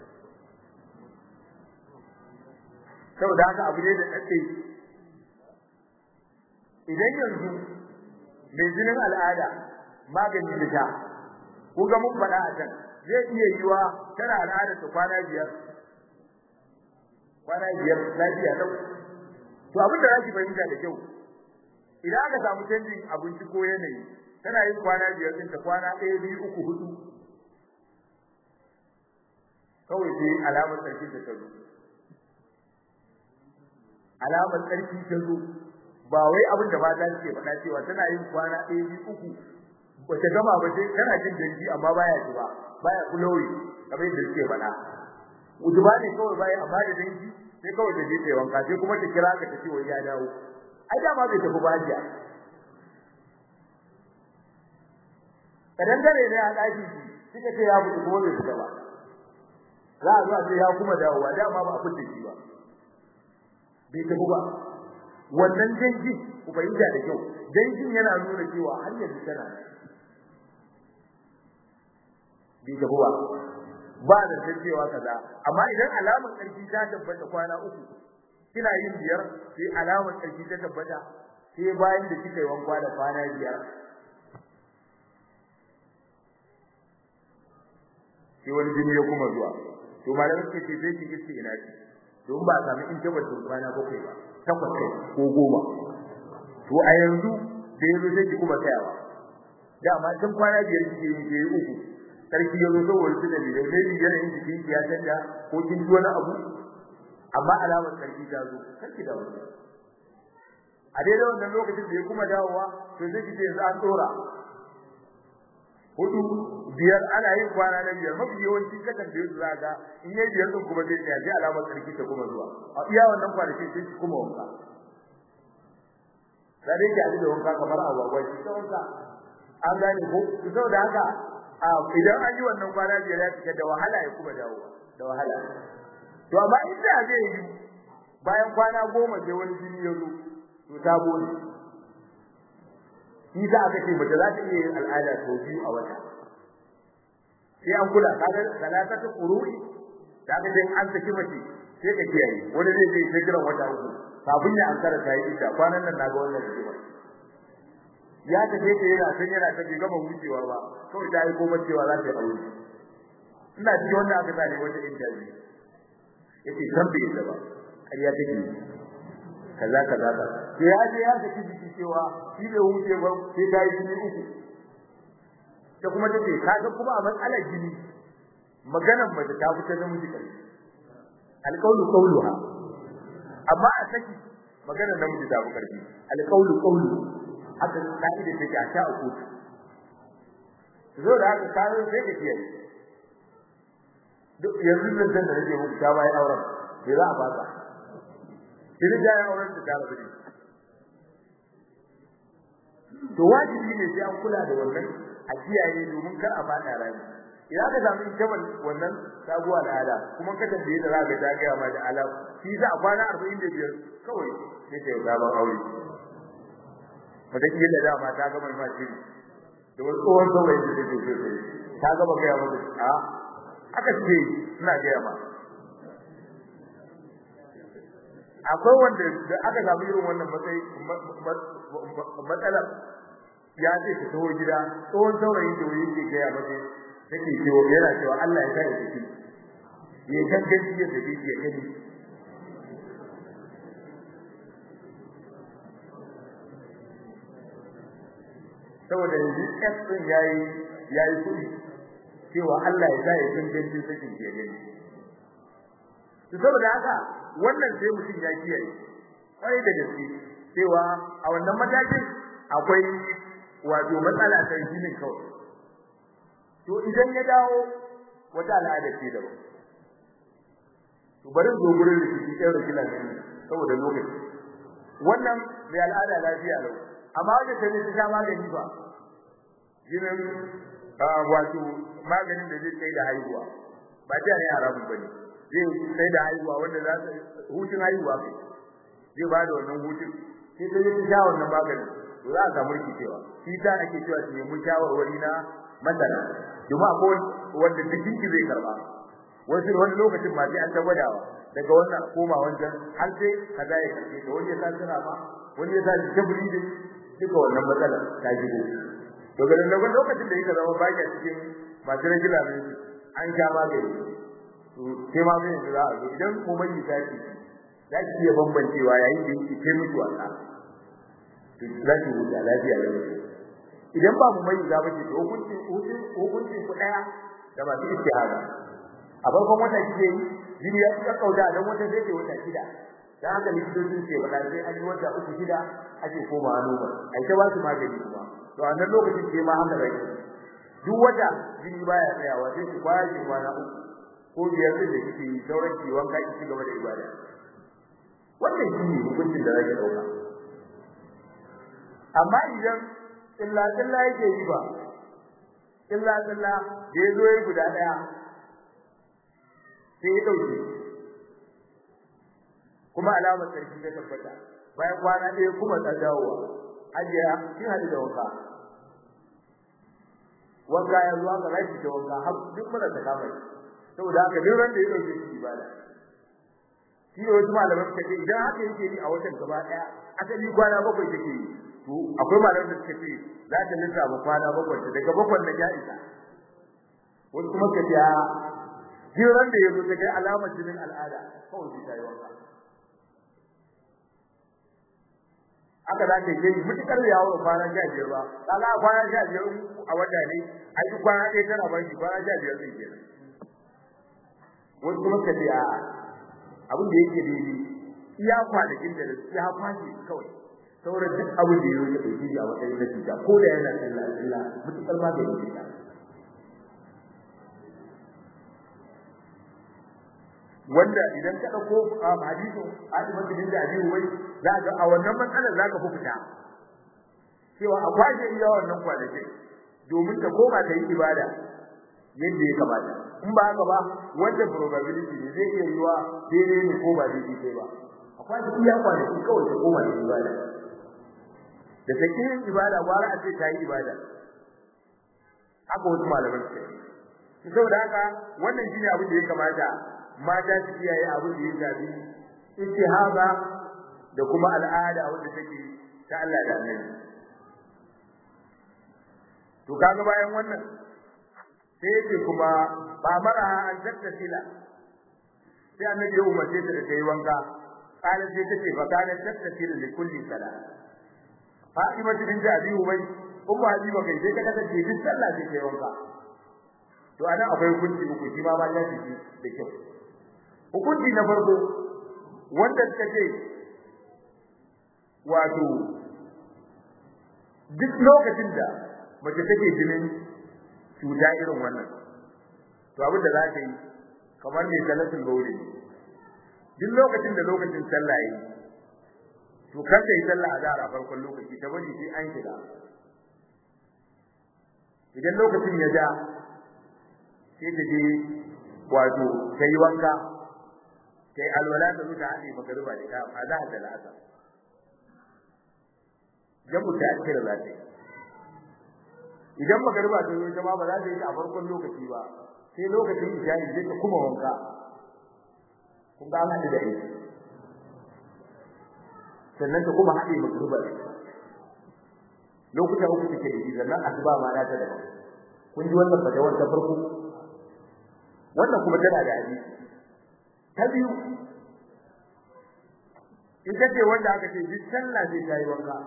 saboda haka abu ne da tsaye idan yanzu mai jinin al'ada magani da ta ko ga mun faɗa a can zai iya yiwa tana al'ada ta kwana biyar kwana biyar lafiya lau to abin da zaki fahimta da kyau idan aka samu canjin abinci ko yanayi tana yin kwana biyar din ta kwana ɗaya biyu uku hudu kawai sai alamar tsarki ta zo alamar tsarki ta zo ba wai abin da mata suke faɗa cewa tana yin kwana ɗaya biyu uku bata gama ba sai tana jin dangi amma baya ji ba baya kuloyi kamar yadda suke faɗa ujuba ne kawai baya amma da dangi sai kawai da je wanka sai kuma ta kira ka ta ce wai ya dawo ai dama bai tafi ba hajiya kadan dare ne a daki suka ce ya mutu kuma bai fita ba za a zuwa sai ya kuma dawowa dama ba a fitta shi ba bai tafi ba wannan dangi ku fahimta da kyau dangin yana nuna cewa har yanzu tana bai tafi ba ba da cewa kaza amma idan alamar karfi ta tabbata kwana uku kina yin biyar sai alamar karfi ta tabbata sai bayan da kika yi wanka da kwana biyar sai wani jini ya kuma zuwa to malamai suka ce sai ki kici ina ci don ba sami in tabbata kwana bakwai ba takwas kai ko goma to a yanzu da yazo sai ki kuma tsayawa dama tun kwana biyar kike yin ke uku sarki yazo saboda su da ne ne yanayin jikin ya canja ko kin ji wani abu amma alamar sarki ta zo sarki da wani a daidai wannan lokacin da ya kuma dawowa to sai kike yanzu an dora hudu biyar ana yin kwana na biyar mafi yawanci kakan da yanzu zaka in yayi biyar din kuma zai tsaya sai alamar sarki ta kuma zuwa a iya wannan kwanaki sai ki kuma wanka sai dai ki da wanka kamar agwagwa ki ta wanka an gane ko saboda haka idan an yi wannan kwana biyar ya fita da wahala ya kuma dawo da wahala to amma inda zai yi bayan kwana goma sai wani jini ya zo to ta bone shi da aka ce mace za ta iya yin al'ada sau biyu a wata sai an kula kaga salatatu qurui da aka ce an saki mace sai ka kiyaye wani zai je sai kiran wata uku kafin ya ankara ta yi ita kwanan nan naga wannan rigima ya tafi ta yana san yana ta bai gama wucewa ba kawai ta yi koma cewa za ta yi aure ina ji wanda aka tsare wata interview yace san bai da ba ƙarya take kaza kaza ka sai ya je ya saki jiki cewa shi bai wuce ba sai ta yi jini uku ta kuma take kaga kuma a matsalar jini maganar mace ta fita da miji kai alqawlu qawluha amma a saki maganar namiji ta fi karfi alqawlu qawlu haka ka'ida take a ta uku zo da haka kare sai ka kiyaye duk yanzu da zan da nake muku ta bai auren sai za a fasa sai da ya auren da ta rabu to wajibi ne sai an kula da wannan a kiyaye domin kar a fada rami idan ka samu jabal wannan sabuwa da ala kuma ka tambaye da zaka ta ga ma da ala shi za a kwana 45 kawai sai ta yi gaban aure wata kila dama ta gama ma shiri da wani tsohon saurayi da take so sai ta gama gaya maka a aka ce ina gaya ma akwai wanda da aka samu irin wannan matsayi matsala ya ce ta taho gida tsohon saurayi da wani yake gaya maka take cewa yana cewa Allah ya sa ya tafi ya gangan ya tafi ya gani saboda yanzu kas din yayi yayi kudi cewa Allah ya sa ya gangan sakin ya gani to saboda haka wannan sai mutum ya kiyaye kai da gaske cewa a wannan matakin akwai wato matsala ta jinin kawai to idan ya dawo wata al'ada ce daban to bari zo gurin da kike ɗaura kila ne saboda lokaci wannan mai al'ada lafiya lau amma wanda ta ne ta magani ba jinin wato maganin da zai kai da haihuwa ba ta ne haramun bane zai kai da haihuwa wanda za ta hutun haihuwa kai zai ba da wannan hutun sai ta yi ta sha wannan maganin to za a samu rikicewa shi ta ake cewa su nemi shawarwari na masana domin akwai wanda jikin ki zai karba wasu wani lokacin ma sai an ta gwadawa daga wannan koma wancan har sai kaza ya karbe to wani ya sa sira ma wani ya sa jabri da duka wannan matsalar ta shigo to ga nan lokacin da yake zama baki a cikin masu rajula ne an sha magani to sai ma zai za a zo idan komai ya tashi za ki iya bambancewa yayin da yake kai mutu wasa to za ki huta lafiya lafiya idan ba mu mai za bace to hukuncin hukuncin ku daya da ba su istihara a farkon wata kike yi jini ya tsaka kauda dan wata zai ce wata shida dan haka likitocin ce ba sai an yi wata uku shida ake koma noma ai ta ba su magani kuma to a nan lokacin ce ma haka rai duk wata jini baya tsayawa sai ku kwaya ki kwana uku ko biyar din da kike yi sauran ki wanka ki ci gaba da ibada wannan shi ne hukuncin da zaki dauka amma idan illa illa yake yi ba illa illa da yazo yi guda daya sai ya dauke kuma alamar sarki ta tabbata bayan kwana ɗaya kuma ta dawowa ajiya kin hadu da wanka wanka ya zuwa ga rashi da wanka har duk mura ta kama saboda haka duk ran da ya dauke shi ibada shi ne wasu malaman suka ce idan haka yake yi a watan gaba daya asali kwana bakwai take yi to akwai malaman da suka ce za ta lissafa kwana bakwai ta daga bakwai na ya isa wani kuma ka ce jiran da yazo ta kai alamar jinin al'ada kawai sai ta yi wanka aka za ta yi mutukar yawo da kwana sha biyar ba kaga kwana sha biyar a wata ne ai duk kwana ɗaya tana ba shi kwana sha biyar zai kenan wasu kuma ka ce a abin da yake daidai iya kwanakin da ya kwashi kawai sauran duk abin da yake dauki shi a matsayin na cuta ko da yana sallah sallah mutukar ma da yake ta wanda idan ka dauko hadisi Fatima bin Abi Uwai za ka a wannan matsalar za ka fi fita cewa a kwashe iya wannan kwanaki domin ta koma ta yi ibada yadda ya kamata in ba haka ba wanda probability ne zai iya yiwa daidai ne ko ba daidai sai ba akwai da iya kwanaki kawai ta koma da ibada da take yin ibada gwara a ce ta yi ibada haka wasu malaman su yi saboda haka wannan shine abin da ya kamata mata su kiyaye abin da ya shafi istihaba da kuma al'ada wanda take ta Allah da Annabi to kaga bayan wannan sai yake kuma ba mara an tattasila sai annabi ya umarce ta da tayi wanka kana sai tace fa kana tattasila li kulli sala Fatima bint Abi Ubay umma Habiba kai sai kaga take duk sallah sai tayi wanka to anan akwai hukunci uku shi ma ba ya ci da kyau hukunci na farko wanda suka ce wato duk lokacin da mace take jinin cuta irin wannan to abin da za ta yi kamar ne salatul bauli duk lokacin da lokacin sallah yi to kar ta yi sallah a zara farkon lokaci ta bari sai an shiga idan lokacin ya ja sai ta je wato ta yi wanka ta yi alwala ta zuta haɗe magariba da ta a za ta la'asa jamu ta akira za ta yi idan magariba ta zo jama'a ba za ta yi a farkon lokaci ba sai lokacin isha'i sai ta kuma wanka kun ga Allah da aiki sannan ta kuma haɗe magariba lokuta uku take da shi sannan asuba ma na ta daban kun ji wannan fatawar ta farko wannan kuma tana da hadisi ta biyu ita ce wanda aka ce duk sallah sai ta yi wanka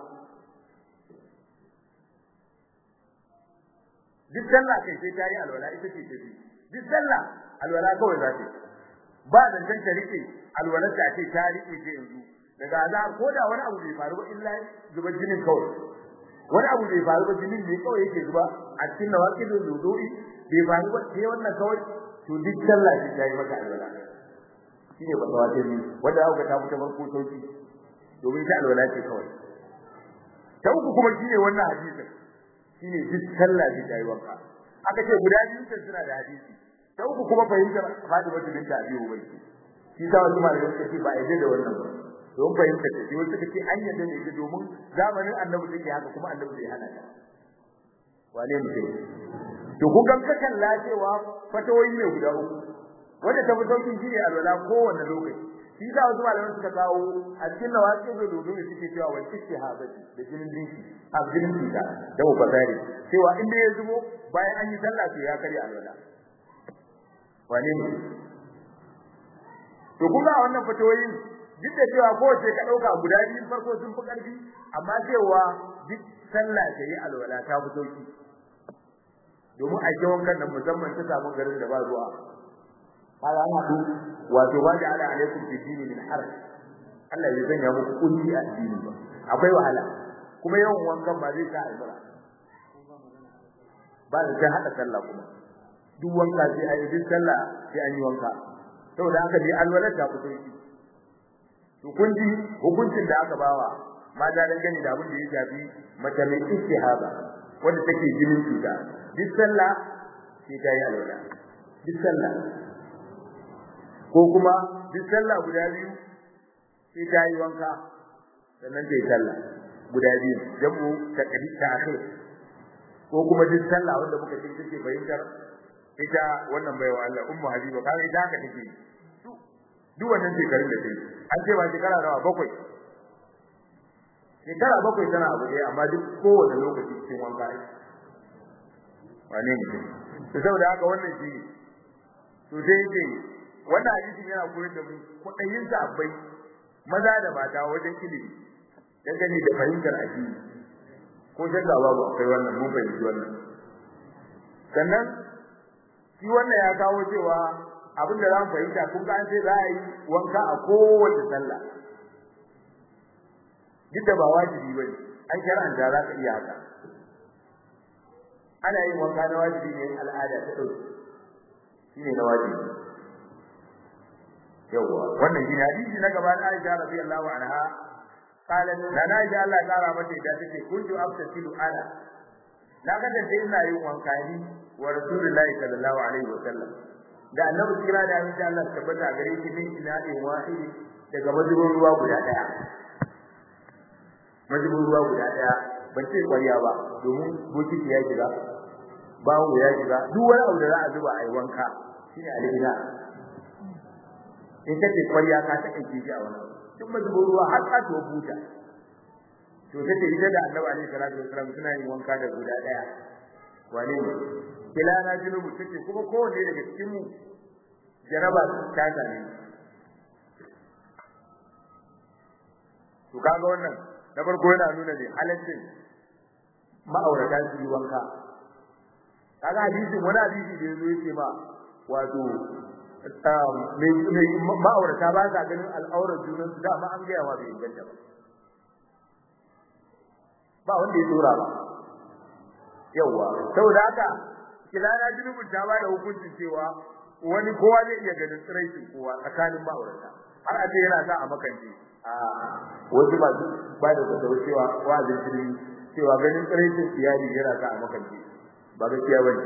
duk sallah kai sai ta yi alwala ita ce ta biyu duk sallah alwala kawai za ta ba da can ta rike alwala ta ce ta rike ce yanzu daga azar ko da wani abu bai faru ba illa zuba jinin kawai wani abu bai faru ba jinin ne kawai yake zuba a cikin nawaqidul wudu'i bai faru ba sai wannan kawai to duk sallah sai ta yi maka alwala shine ba tawatir ne wanda aka ta fita farko sauki domin ta alwala ce kawai ta uku kuma shine wannan hadisi shine duk sallah sai ta yi wanka aka ce guda biyu sun suna da hadisi ta uku kuma fahimtar Fatima binta Abi Ubayy shi ta wasu malamai suka ce ba a da wannan ba don fahimtar ta wasu suka ce an yadda da ita domin zamanin Annabi take haka kuma Annabi bai hana ta wane mutum to kun ga kakan lacewa fatawoyi ne guda uku wanda ta fi saukin shi ne alwala kowanne lokaci shi sa wasu malaman suka kawo a cikin nawaqi da dodo ne suke cewa wal istihadati da jinin dinki a jinin dinka da mu fasari cewa inda ya zubo bayan an yi sallah to ya kare alwala wane ne to kuma wannan fatawoyin duk da cewa kowace ka dauka guda biyu farko sun fi karfi amma cewa duk sallah ta yi alwala ta fi sauki domin a jawon kan nan musamman ta samu garin da ba ruwa kaga ana ku wato ba da ala alaikum fi dini min haraj Allah ya sanya muku kunci a dini ba akwai wahala kuma yawan wankan ba zai sa albara ba da sai hada sallah kuma duk wanka sai ayi duk sallah sai an yi wanka saboda haka dai alwala ta fito shi to kun ji hukuncin da aka bawa mata dan gani da abin da ya shafi mace mai istihaba wanda take jinin cuta duk sallah sai ta yi alwala duk sallah ko kuma duk sallah guda biyu sai ta yi wanka sannan ta yi sallah guda biyu jamu ta kadi ta akhir ko kuma duk sallah wanda muka ce take fahimtar ita wannan baiwa Allah ummu habiba kai ita haka take duk wannan shekarun da take an ce ba shekara nawa bakwai shekara bakwai tana abu ɗaya amma duk kowane lokaci cikin wanka ne wane ne to saboda haka wannan shi to sai yake wannan hadisi yana koyar da mu kudayin sahabbai maza da mata wajen ilimi dangane da fahimtar addini ko shakka babu akwai wannan mun fahimci wannan sannan shi wannan ya kawo cewa abin da za mu fahimta kun ga an ce za a yi wanka a kowace sallah duk da ba wajibi bane an shar'anta za ka iya haka ana yin wanka na wajibi ne al'ada ta dauke shine na wajibi yawa wannan shine hadisi na gaba da Aisha radiyallahu anha qalat da na Aisha Allah kara mata ita take kuntu aftasilu ana na kada sai ina yin wanka ni wa rasulullahi sallallahu alaihi wasallam da annabi kira da insha Allah tabbata gare shi min ina in wahidi daga majibin ruwa guda daya majibin ruwa guda daya ban ce kwariya ba domin bokiti ya shiga bawo ya shiga duk wani abu da za a zuba a yi wanka shine alhina in ka ce kwariya ka ta kai shi a wannan duk mazubin ruwa har ka to buta to take ita da Annabi alaihi salatu wasallam suna yin wanka da guda daya wane ne kila na junubu take kuma kowanne daga cikin mu jaraba ta tane to kaga wannan na farko yana nuna ne halaccin ma'aurata su yi wanka kaga hadisin wani hadisi da yazo yake ma wato ma'aurata ba sa ganin al'aurar junan su dama an gaya wa bai inganta ba ba wanda ya tsora ba yawa saboda haka kilana junubun ta ba da hukuncin cewa wani kowa zai iya ganin tsiraicin kowa tsakanin ma'aurata har a ce yana sa a makance a wasu ba ba da kwata cewa wa'azin jirgi cewa ganin tsiraicin iyali yana sa a makance ba gaskiya bane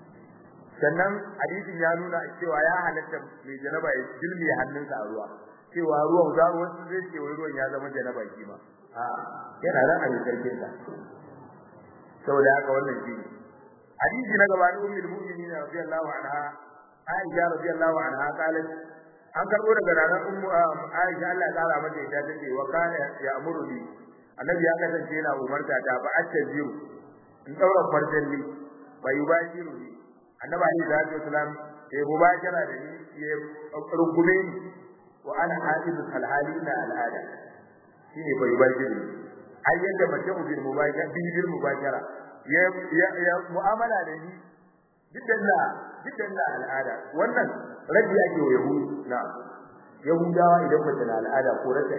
sannan hadisin ya nuna cewa ya halatta mai janaba ya dilmi hannunsa a ruwa cewa ruwan za wasu zai ce wai ruwan ya zama janaba shi ma a yana nan a karkin sa saboda haka wannan shi hadisi na gaba da ummul mu'minin radiyallahu anha Aisha radiyallahu anha qalat an karbo daga ranar ummu Aisha Allah ya kara mata ita tace wa kana ya amuru bi annabi ya kasance yana umarta ta ba attajiru in daura farjalli bai bashiru ni annabi alayhi salatu wasalam ya mubashara da ni ya rungume ni wa ana hadidu alhalina al'ada shine bai bashiru ai yadda mace mu bil mubashara bil mubashara ya ya mu'amala da ni dukkan na dukkan na al'ada wannan rabi ake wa yahudu na yahudawa idan mace na al'ada ko rata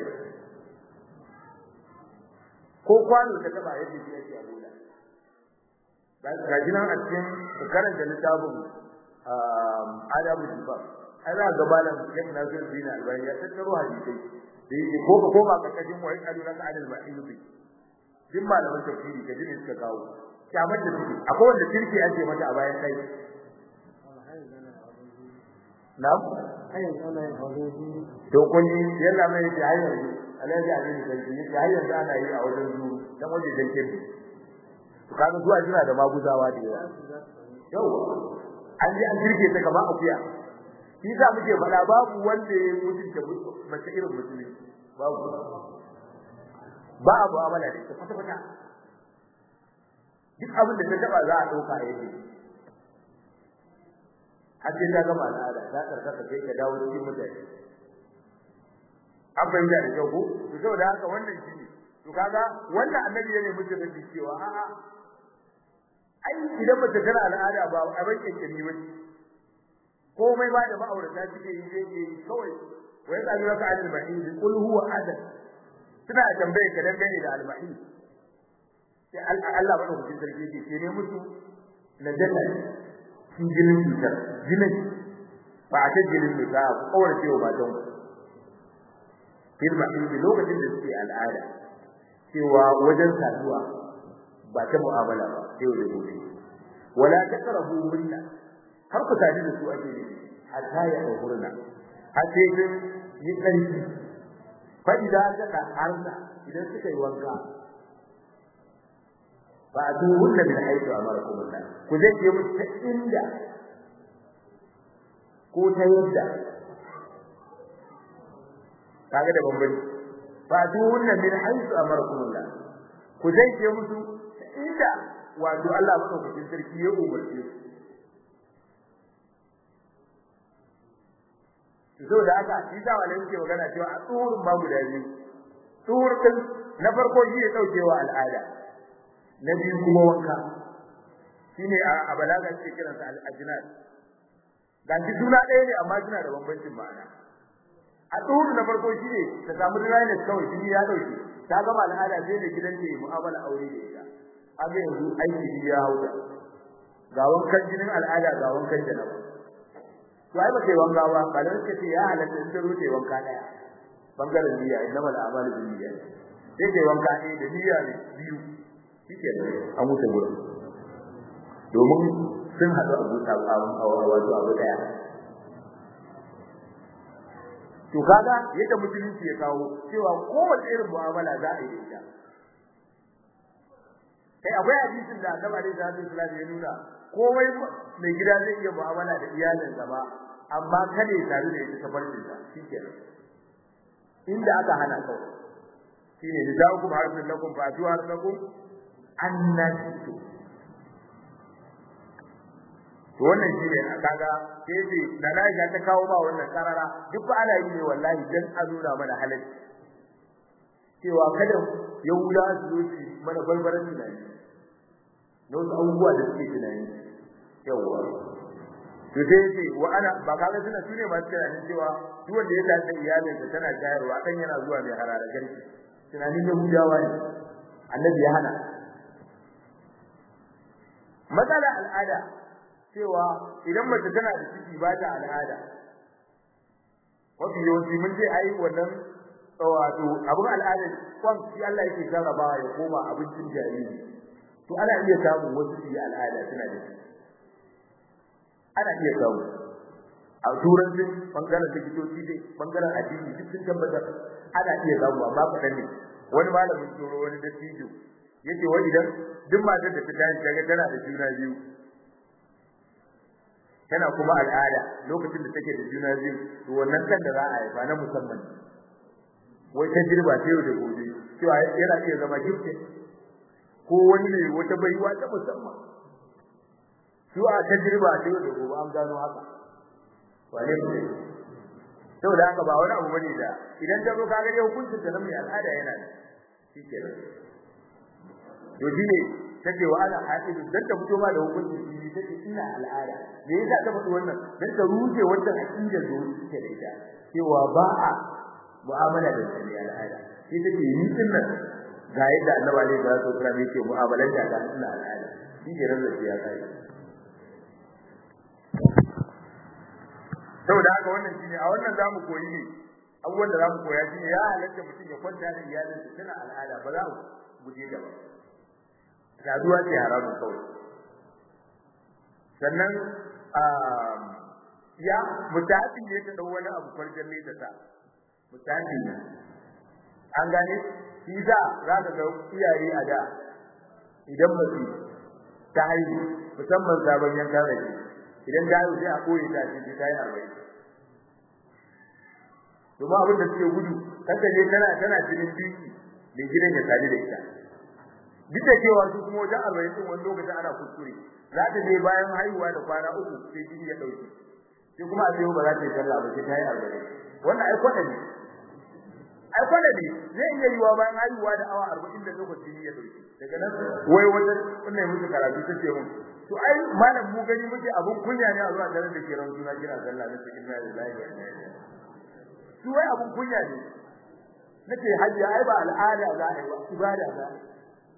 ko kwano ta taba yadda shi ake abuda ga jinan a cikin karanta littafin adabu sifar ai za ga malam Sheikh Nasir bin Albani ya tattaro hadisi da yake ko ka koma ka kajin wai kalu na adal ma'iyubi din malaman tafsiri ka jini suka kawo kyamar da suke akwai wanda kirki ake mata a bayan kai na'am to kun ji yalla mai ce hayar alaji abin da yake yake hayar da ana yi a wajen zu dan waje dan kirki to kaga zuwa jira da maguzawa da yawa yau an ji an kirke ta kamar akuya shi za muke faɗa babu wanda ya mutunta mace irin musulmi babu ba abu amala da ita kwata kwata duk abin da ta taba za a dauka a yake har sai ta gama al'ada ta karkata sai ka dawo cikin mutane an fahimta da kyau ko to saboda haka wannan shi ne to kaga wannan annabi ya ne muke da cewa a'a ai idan mace tana al'ada ba a bai kyankyami ba komai ba da ma'aurata suke yi zai yi kawai wai tsari waka al-mahid qul huwa adad suna tambaye ka dangane da al-mahid sai Allah bada hujjin sarki yake ce ne musu na janna shi jinin cutar jinin ba a ta jinin ne ba kawai ce wa matan firma in lokacin da suke al'ada cewa wajen saduwa ba ta mu'amala ba sai da gobe wala taqrabu minna har ku tare da su ake ne hatta ya dauhurna har sai sun yi karfi fa idan ka harna idan suka yi wanka ba a duhunna min haitu amarakum Allah ku zai je musu ta inda ko ta yadda kaga da bambanci ba a duhunna min haitu amarakum Allah ku zai je musu ta inda wato Allah madaukakin sarki ya umarce su so da haka shi sa wale yake magana cewa a tsohon ma guda biyu tsohon din na farko shi ya daukewa al'ada na biyu kuma wanka shine a balaga ce kiransa al-ajnad dan shi suna ɗaya ne amma suna da bambancin ma'ana a tsohon na farko shine ta samu dryness kawai shi ya dauke ta gama al'ada sai da gidan ta mu'amala aure da ita aga yanzu aiki ya hauda ga wankan jinin al'ada ga wankan janaba to ai ba kai wanka ba kalin ka ce ya halatta in ta rute wanka daya bangaren niyya inna mal a'malu bin niyya sai kai wanka ne da niyya ne biyu shike an wuce gurin domin sun haɗu a buta a wato abu daya to kaga yadda musulunci ya kawo cewa kowace irin mu'amala za a yi da ita kai akwai hadisin da Annabi sallallahu alaihi wasallam ya nuna komai mai gida zai iya mu'amala da iyalinsa ba amma kada ya tare da ita tafarkin sa shikenan inda aka hana kawai shine da za ku harfin lakum fa atu harfakum annatu to wannan shine kaga sai ce da Aisha ta kawo ba wannan karara duk ba ana yi ne wallahi dan a nuna mana halacci cewa kada yahuda su zo su mana barbaran tunani na wasu abubuwa da suke tunani yawwa to sai ce wa ana ba kaga suna sune masu tunanin cewa duk wanda ya tafi iyalinsa tana shayarwa dan yana zuwa mai harara garki tunanin yahudawa ne annabi ya hana matsala al'ada cewa idan mace tana da ciki ba ta al'ada wato yawanci mun ce ai wannan wato abin al'adar kwan shi Allah yake jarrabawa ya koma abincin jariri to ana iya samun wasu su yi al'ada suna da shi ana iya samu a turancin bangaren likitoci dai bangaren addini duk sun tabbatar ana iya samu amma kaɗan ne wani malamin tsoro wani dattijo yace wai idan duk matar da ta tashi daga tana da juna biyu tana kuma al'ada lokacin da take da juna biyu to wannan kan da za a haifa na musamman wai ta jirba ta yau da gobe cewa yana iya zama gifte ko wani ne wata baiwa ta musamman su a ta jirba ta yau da gobe an gano haka wane ne saboda haka ba wani abu bane da idan ta zo ka ga hukuncin ta na mai al'ada yana da shikenan to shine take wa ana hadidu dan ta fito ma da hukuncin shi take ina al'ada me yasa ta faɗi wannan dan ta ruje wannan aqidar da take da ita cewa ba a mu'amala da shi al'ada shi take yi din nan ga yadda annabi alaihi salatu wasallam yake mu'amalar da ga ina al'ada shi ne ran da ya kai saboda haka wannan shine a wannan zamu koyi ne abubuwan da zamu koya shine ya halatta mutum ya kwanta da iyalinsa tana al'ada ba za mu guje da ba saduwa ce haramun kawai sannan ya mutafi ne ta dau wani abu farjan ne ta sa mutafi ne an gane shi za za ka ga iyaye a da idan mace ta haihu musamman sabon yankan rage idan ta haihu sai a koyi ta ce ta yi arba'in domin abin da suke gudu kasa ne tana tana jinin biki mai gidan ya sadu da ita duk da cewa su kuma wajen arba'in din wani lokacin ana kuskure za ta je bayan haihuwa da kwana uku sai jini ya dauke sai kuma a ce ba za ta yi sallah ba sai ta yi arba'in wannan ai kwada ne ai kwada ne zai iya yiwa bayan haihuwa da awa arba'in da lokacin jini ya dauke daga nan wai wata wannan musu karatu ta ce mun to ai malam mu gani muke abun kunya ne a zuwa daren da ke ran suna kira sallah na cikin inna lillahi wa inna ilaihi su wai abun kunya ne nace hajji ai ba al'ada za a yi ba ibada za a yi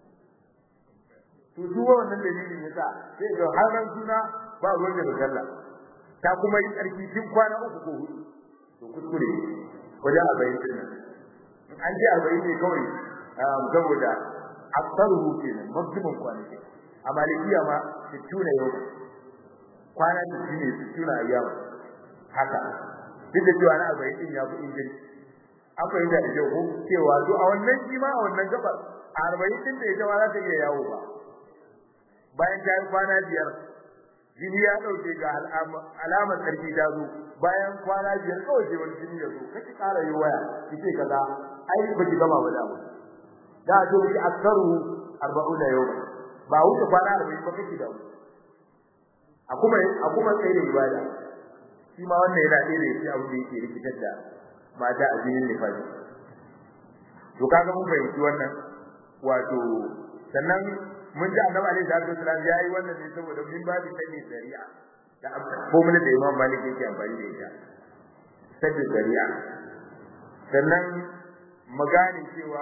to duk wannan dalilin yasa sai ga har ran suna ba ruwan da sallah ta kuma yi tsarki tun kwana uku ko hudu to kuskure wajen arba'in din nan an ji arba'in ne kawai saboda aksaruhu kenan maximum kwanaki a malikiya ma sittuna yau kwana sittin ne sittuna ayyam haka duk da cewa na arba'in din ya fi injini an fahimta da kyau ko cewa to a wannan shi ma a wannan gabar a arba'in din da ita ma za ta iya yawo ba bayan ta yi kwana biyar jini ya dauke ga alamar sarki ta zo bayan kwana biyar kawai sai wani jini ya zo kace ƙara yi waya kice kaza ai ba ki gama ba da mu da to ki aksaru 40 yau ba wuce kwana 40 ba kake da mu a kuma a kuma sai da ibada shi ma wannan yana ɗaya da shi abu da yake rikitar da mata a jinin nifasi to kaga mun fahimci wannan wato sannan mun ji annabi alaihi salatu wasallam yayi wannan ne saboda min babu sani shari'a da formula da Imam Malik yake amfani da ita sani shari'a sannan magani cewa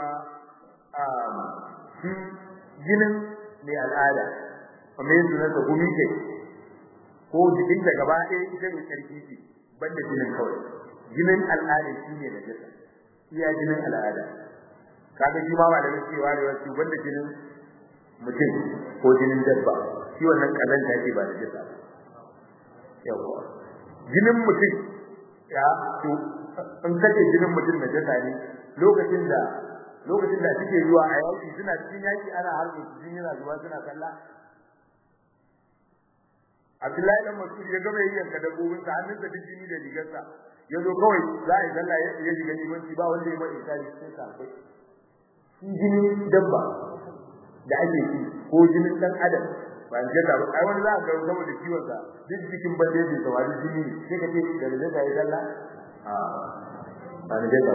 shi jinin mai al'ada kuma yin sunan da gumi ke ko jikin da gaba ɗaya ita mai sarki ce banda jinin kawai jinin al'ada shi ne da jasa iya jinin al'ada kaga shi ma ba da cewa da wasu banda jinin mutum ko jinin dabba shi wannan kazanta ce ba da jisa yawa jinin mutum ya to in kace jinin mutum da jisa ne lokacin da lokacin da suke zuwa a yaki suna cikin yaki ana harbe su jini yana zuwa suna kalla Abdullahi dan Mas'ud ya gama yayyanka dabbobin sa hannun da jini da rigarsa ya zo kawai za a yi sallah ya shiga limanci ba wanda ya mai isari sai sa kai shi jini dabba da ake ci ko jinin dan adam ba je da ai wani za ka ga saboda ciwon sa duk jikin bande da tawari jini sai ka ce da da ta yi sallah a ba ne da ba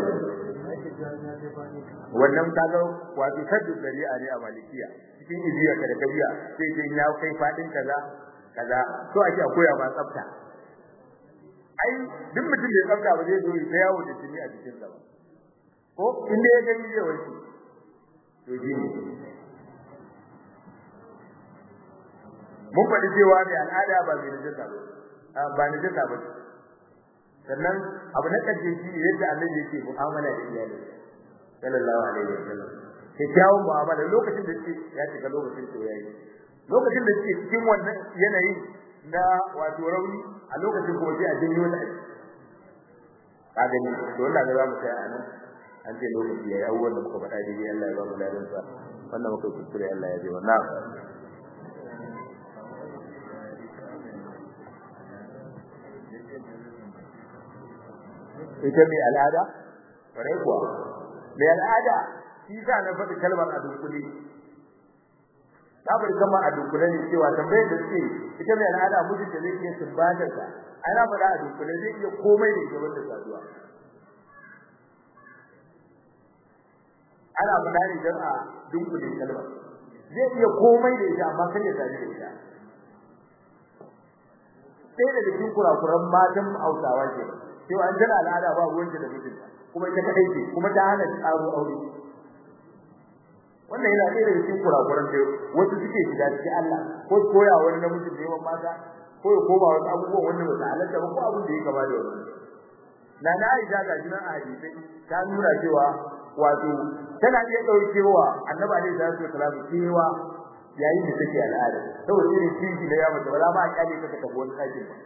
wannan kaga wato saddu shari'a ne a malikiya cikin ibiya ka da kabiya sai ce ya kai fadin kaza kaza so ake koya ba tsafta ai duk mutum da ya tsafta ba zai zo ya yawo da jini a jikin sa ba ko inda ya gani zai wanke to jini mun faɗi cewa mai al'ada ba mai najasa ba ba najasa ba sannan abu na ƙarshe shi ne yadda annabi yake mu'amala da iyali sallallahu alaihi wasallam kyakkyawan mu'amala lokacin da suke ya shiga lokacin soyayya lokacin da suke cikin wannan yanayin na wato rauni a lokacin kuma sai a janyo ta ka gani to wannan ga zamu kai a nan an ce lokaci yayi abubuwan da muka faɗa dai Allah ya ba mu ladan sa wannan muka kuskure Allah ya ji wannan ita mai al'ada kare kuwa mai al'ada shi sa na faɗi kalmar a dunkule ta bari kama a dunkule ne cewa tambayar da suke ita mai al'ada mutum da zai iya sumbatar ta ana faɗa a dunkule zai iya komai da ita wanda saduwa ana faɗa ne don a dunkule kalmar zai iya komai da ita amma kan ya sadu da ita sai da cikin kurakuran matan Hausawa ke cewa an tana al'ada ba ruwanta da mijinta kuma ita kadai ce kuma ta hana tsaro aure wannan yana ɗaya daga cikin kurakuran da wasu suke shiga cikin Allah ko koya wani namiji neman mata ko ya koma wasu abubuwan wanda ba su halatta ba ko abin da ya kama da wannan na na Aisha ga jinan a hadisai ta nuna cewa wato tana iya ɗaukewa annabi alaihi salatu wasalam cewa yayin da take al'ada saboda irin kishi da ya mace ba za ma a kyale ta tafi wani ɗakin ba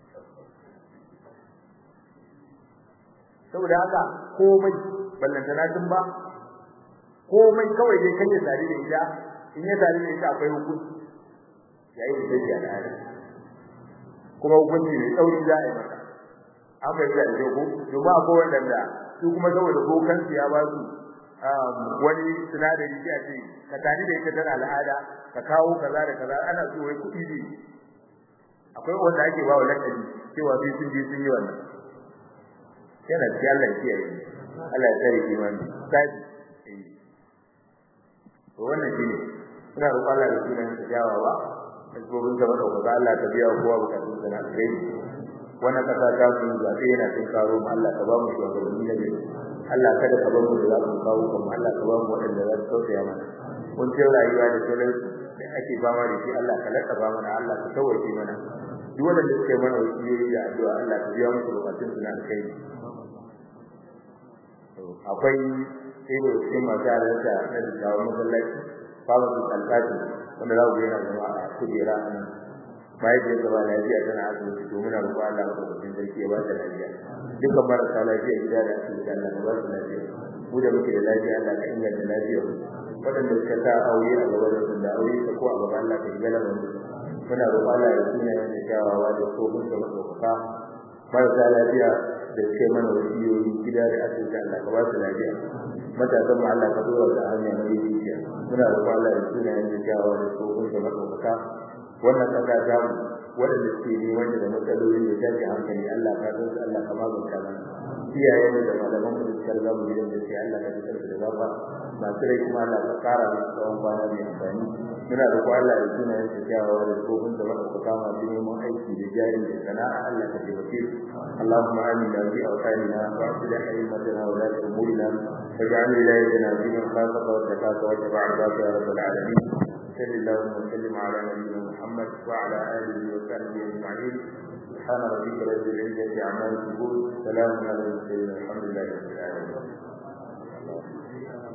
saboda haka komai ballantana tun ba komai kawai dai kan ya sari da ita in ya sari da ita akwai hukunci yayin da take al'ada kuma hukunci ne tsauri za a yi maka an bai da ne ko domin akwai wanda su kuma saboda bokansu ya ba su wani sinadari sai a ce ka tani da ita tana al'ada ka kawo kaza da kaza ana so wai kuɗi ne akwai wanda ake ba wa lakabi cewa sai sun je sun yi wannan yana ci Allah ya kiyaye Allah ya tsare imani kaji to wannan shine ina roƙon Allah da sunan sa jawawa asbobin gaba da kuma Allah ta biya kowa bukatun sa na alheri wannan kasa ta mu zabe yana cin karo mu Allah ka ba mu shugabanni na gari Allah kada ka bar mu da zamu kawo kuma Allah ka ba mu waɗanda za su tausaya mana kun ce rayuwa da sauran da ake fama da shi Allah ka laka ba mana Allah ka tawaye mana duk wanda suke mana wasiyoyi da addu'a Allah ka biya musu bukatun su na alheri akwai ido cikin masu halarta na dattawan masallaci babu su alƙaci wanda za ku yana zama a kujera a nan mahaifiyar ta ba lafiya tana asibiti to muna roƙon Allah ka kwakwacin sarki ya ba ta lafiya dukkan marasa lafiya gida da asibiti Allah ka ba su lafiya mu da muke da lafiya Allah ka inganta lafiyar waɗanda suka sa aure a gaba da da aure ta ko a gaba Allah ka shiga lamarin muna roƙon Allah ya suna yin kyawawa da tsohon da maɗaukaka marasa lafiya da suke mana wasiyoyi gida da asibiti Allah ka ba su lafiya matasan mu Allah ka dora ta hanya mai lafiya muna roƙon Allah ya suna yin kyawawa da tsohon da maɗaukaka wannan kasa ta mu waɗanda suke neman da matsaloli da tashi hankali Allah ka san su Allah ka magance mana iyayen da malaman mu da suka riga mu gidan da sai Allah ka fitar da gaba masu rai kuma Allah ka kara musu tsawon kwana mai amfani muna da ko Allah ya tuna yin kyawawa da tsohon da madaukaka masu neman aiki da jari da sana'a Allah ka taimake su Allahumma amina fi awtanina wa aslih haymatana wa la umurina واجعل ولايتنا في من خافك واتقاك واتبع رضاك يا رب العالمين صل اللهم وسلم على نبينا محمد وعلى اله وصحبه اجمعين سبحان ربك رب العزه عما يصفون سلام على المرسلين والحمد لله رب العالمين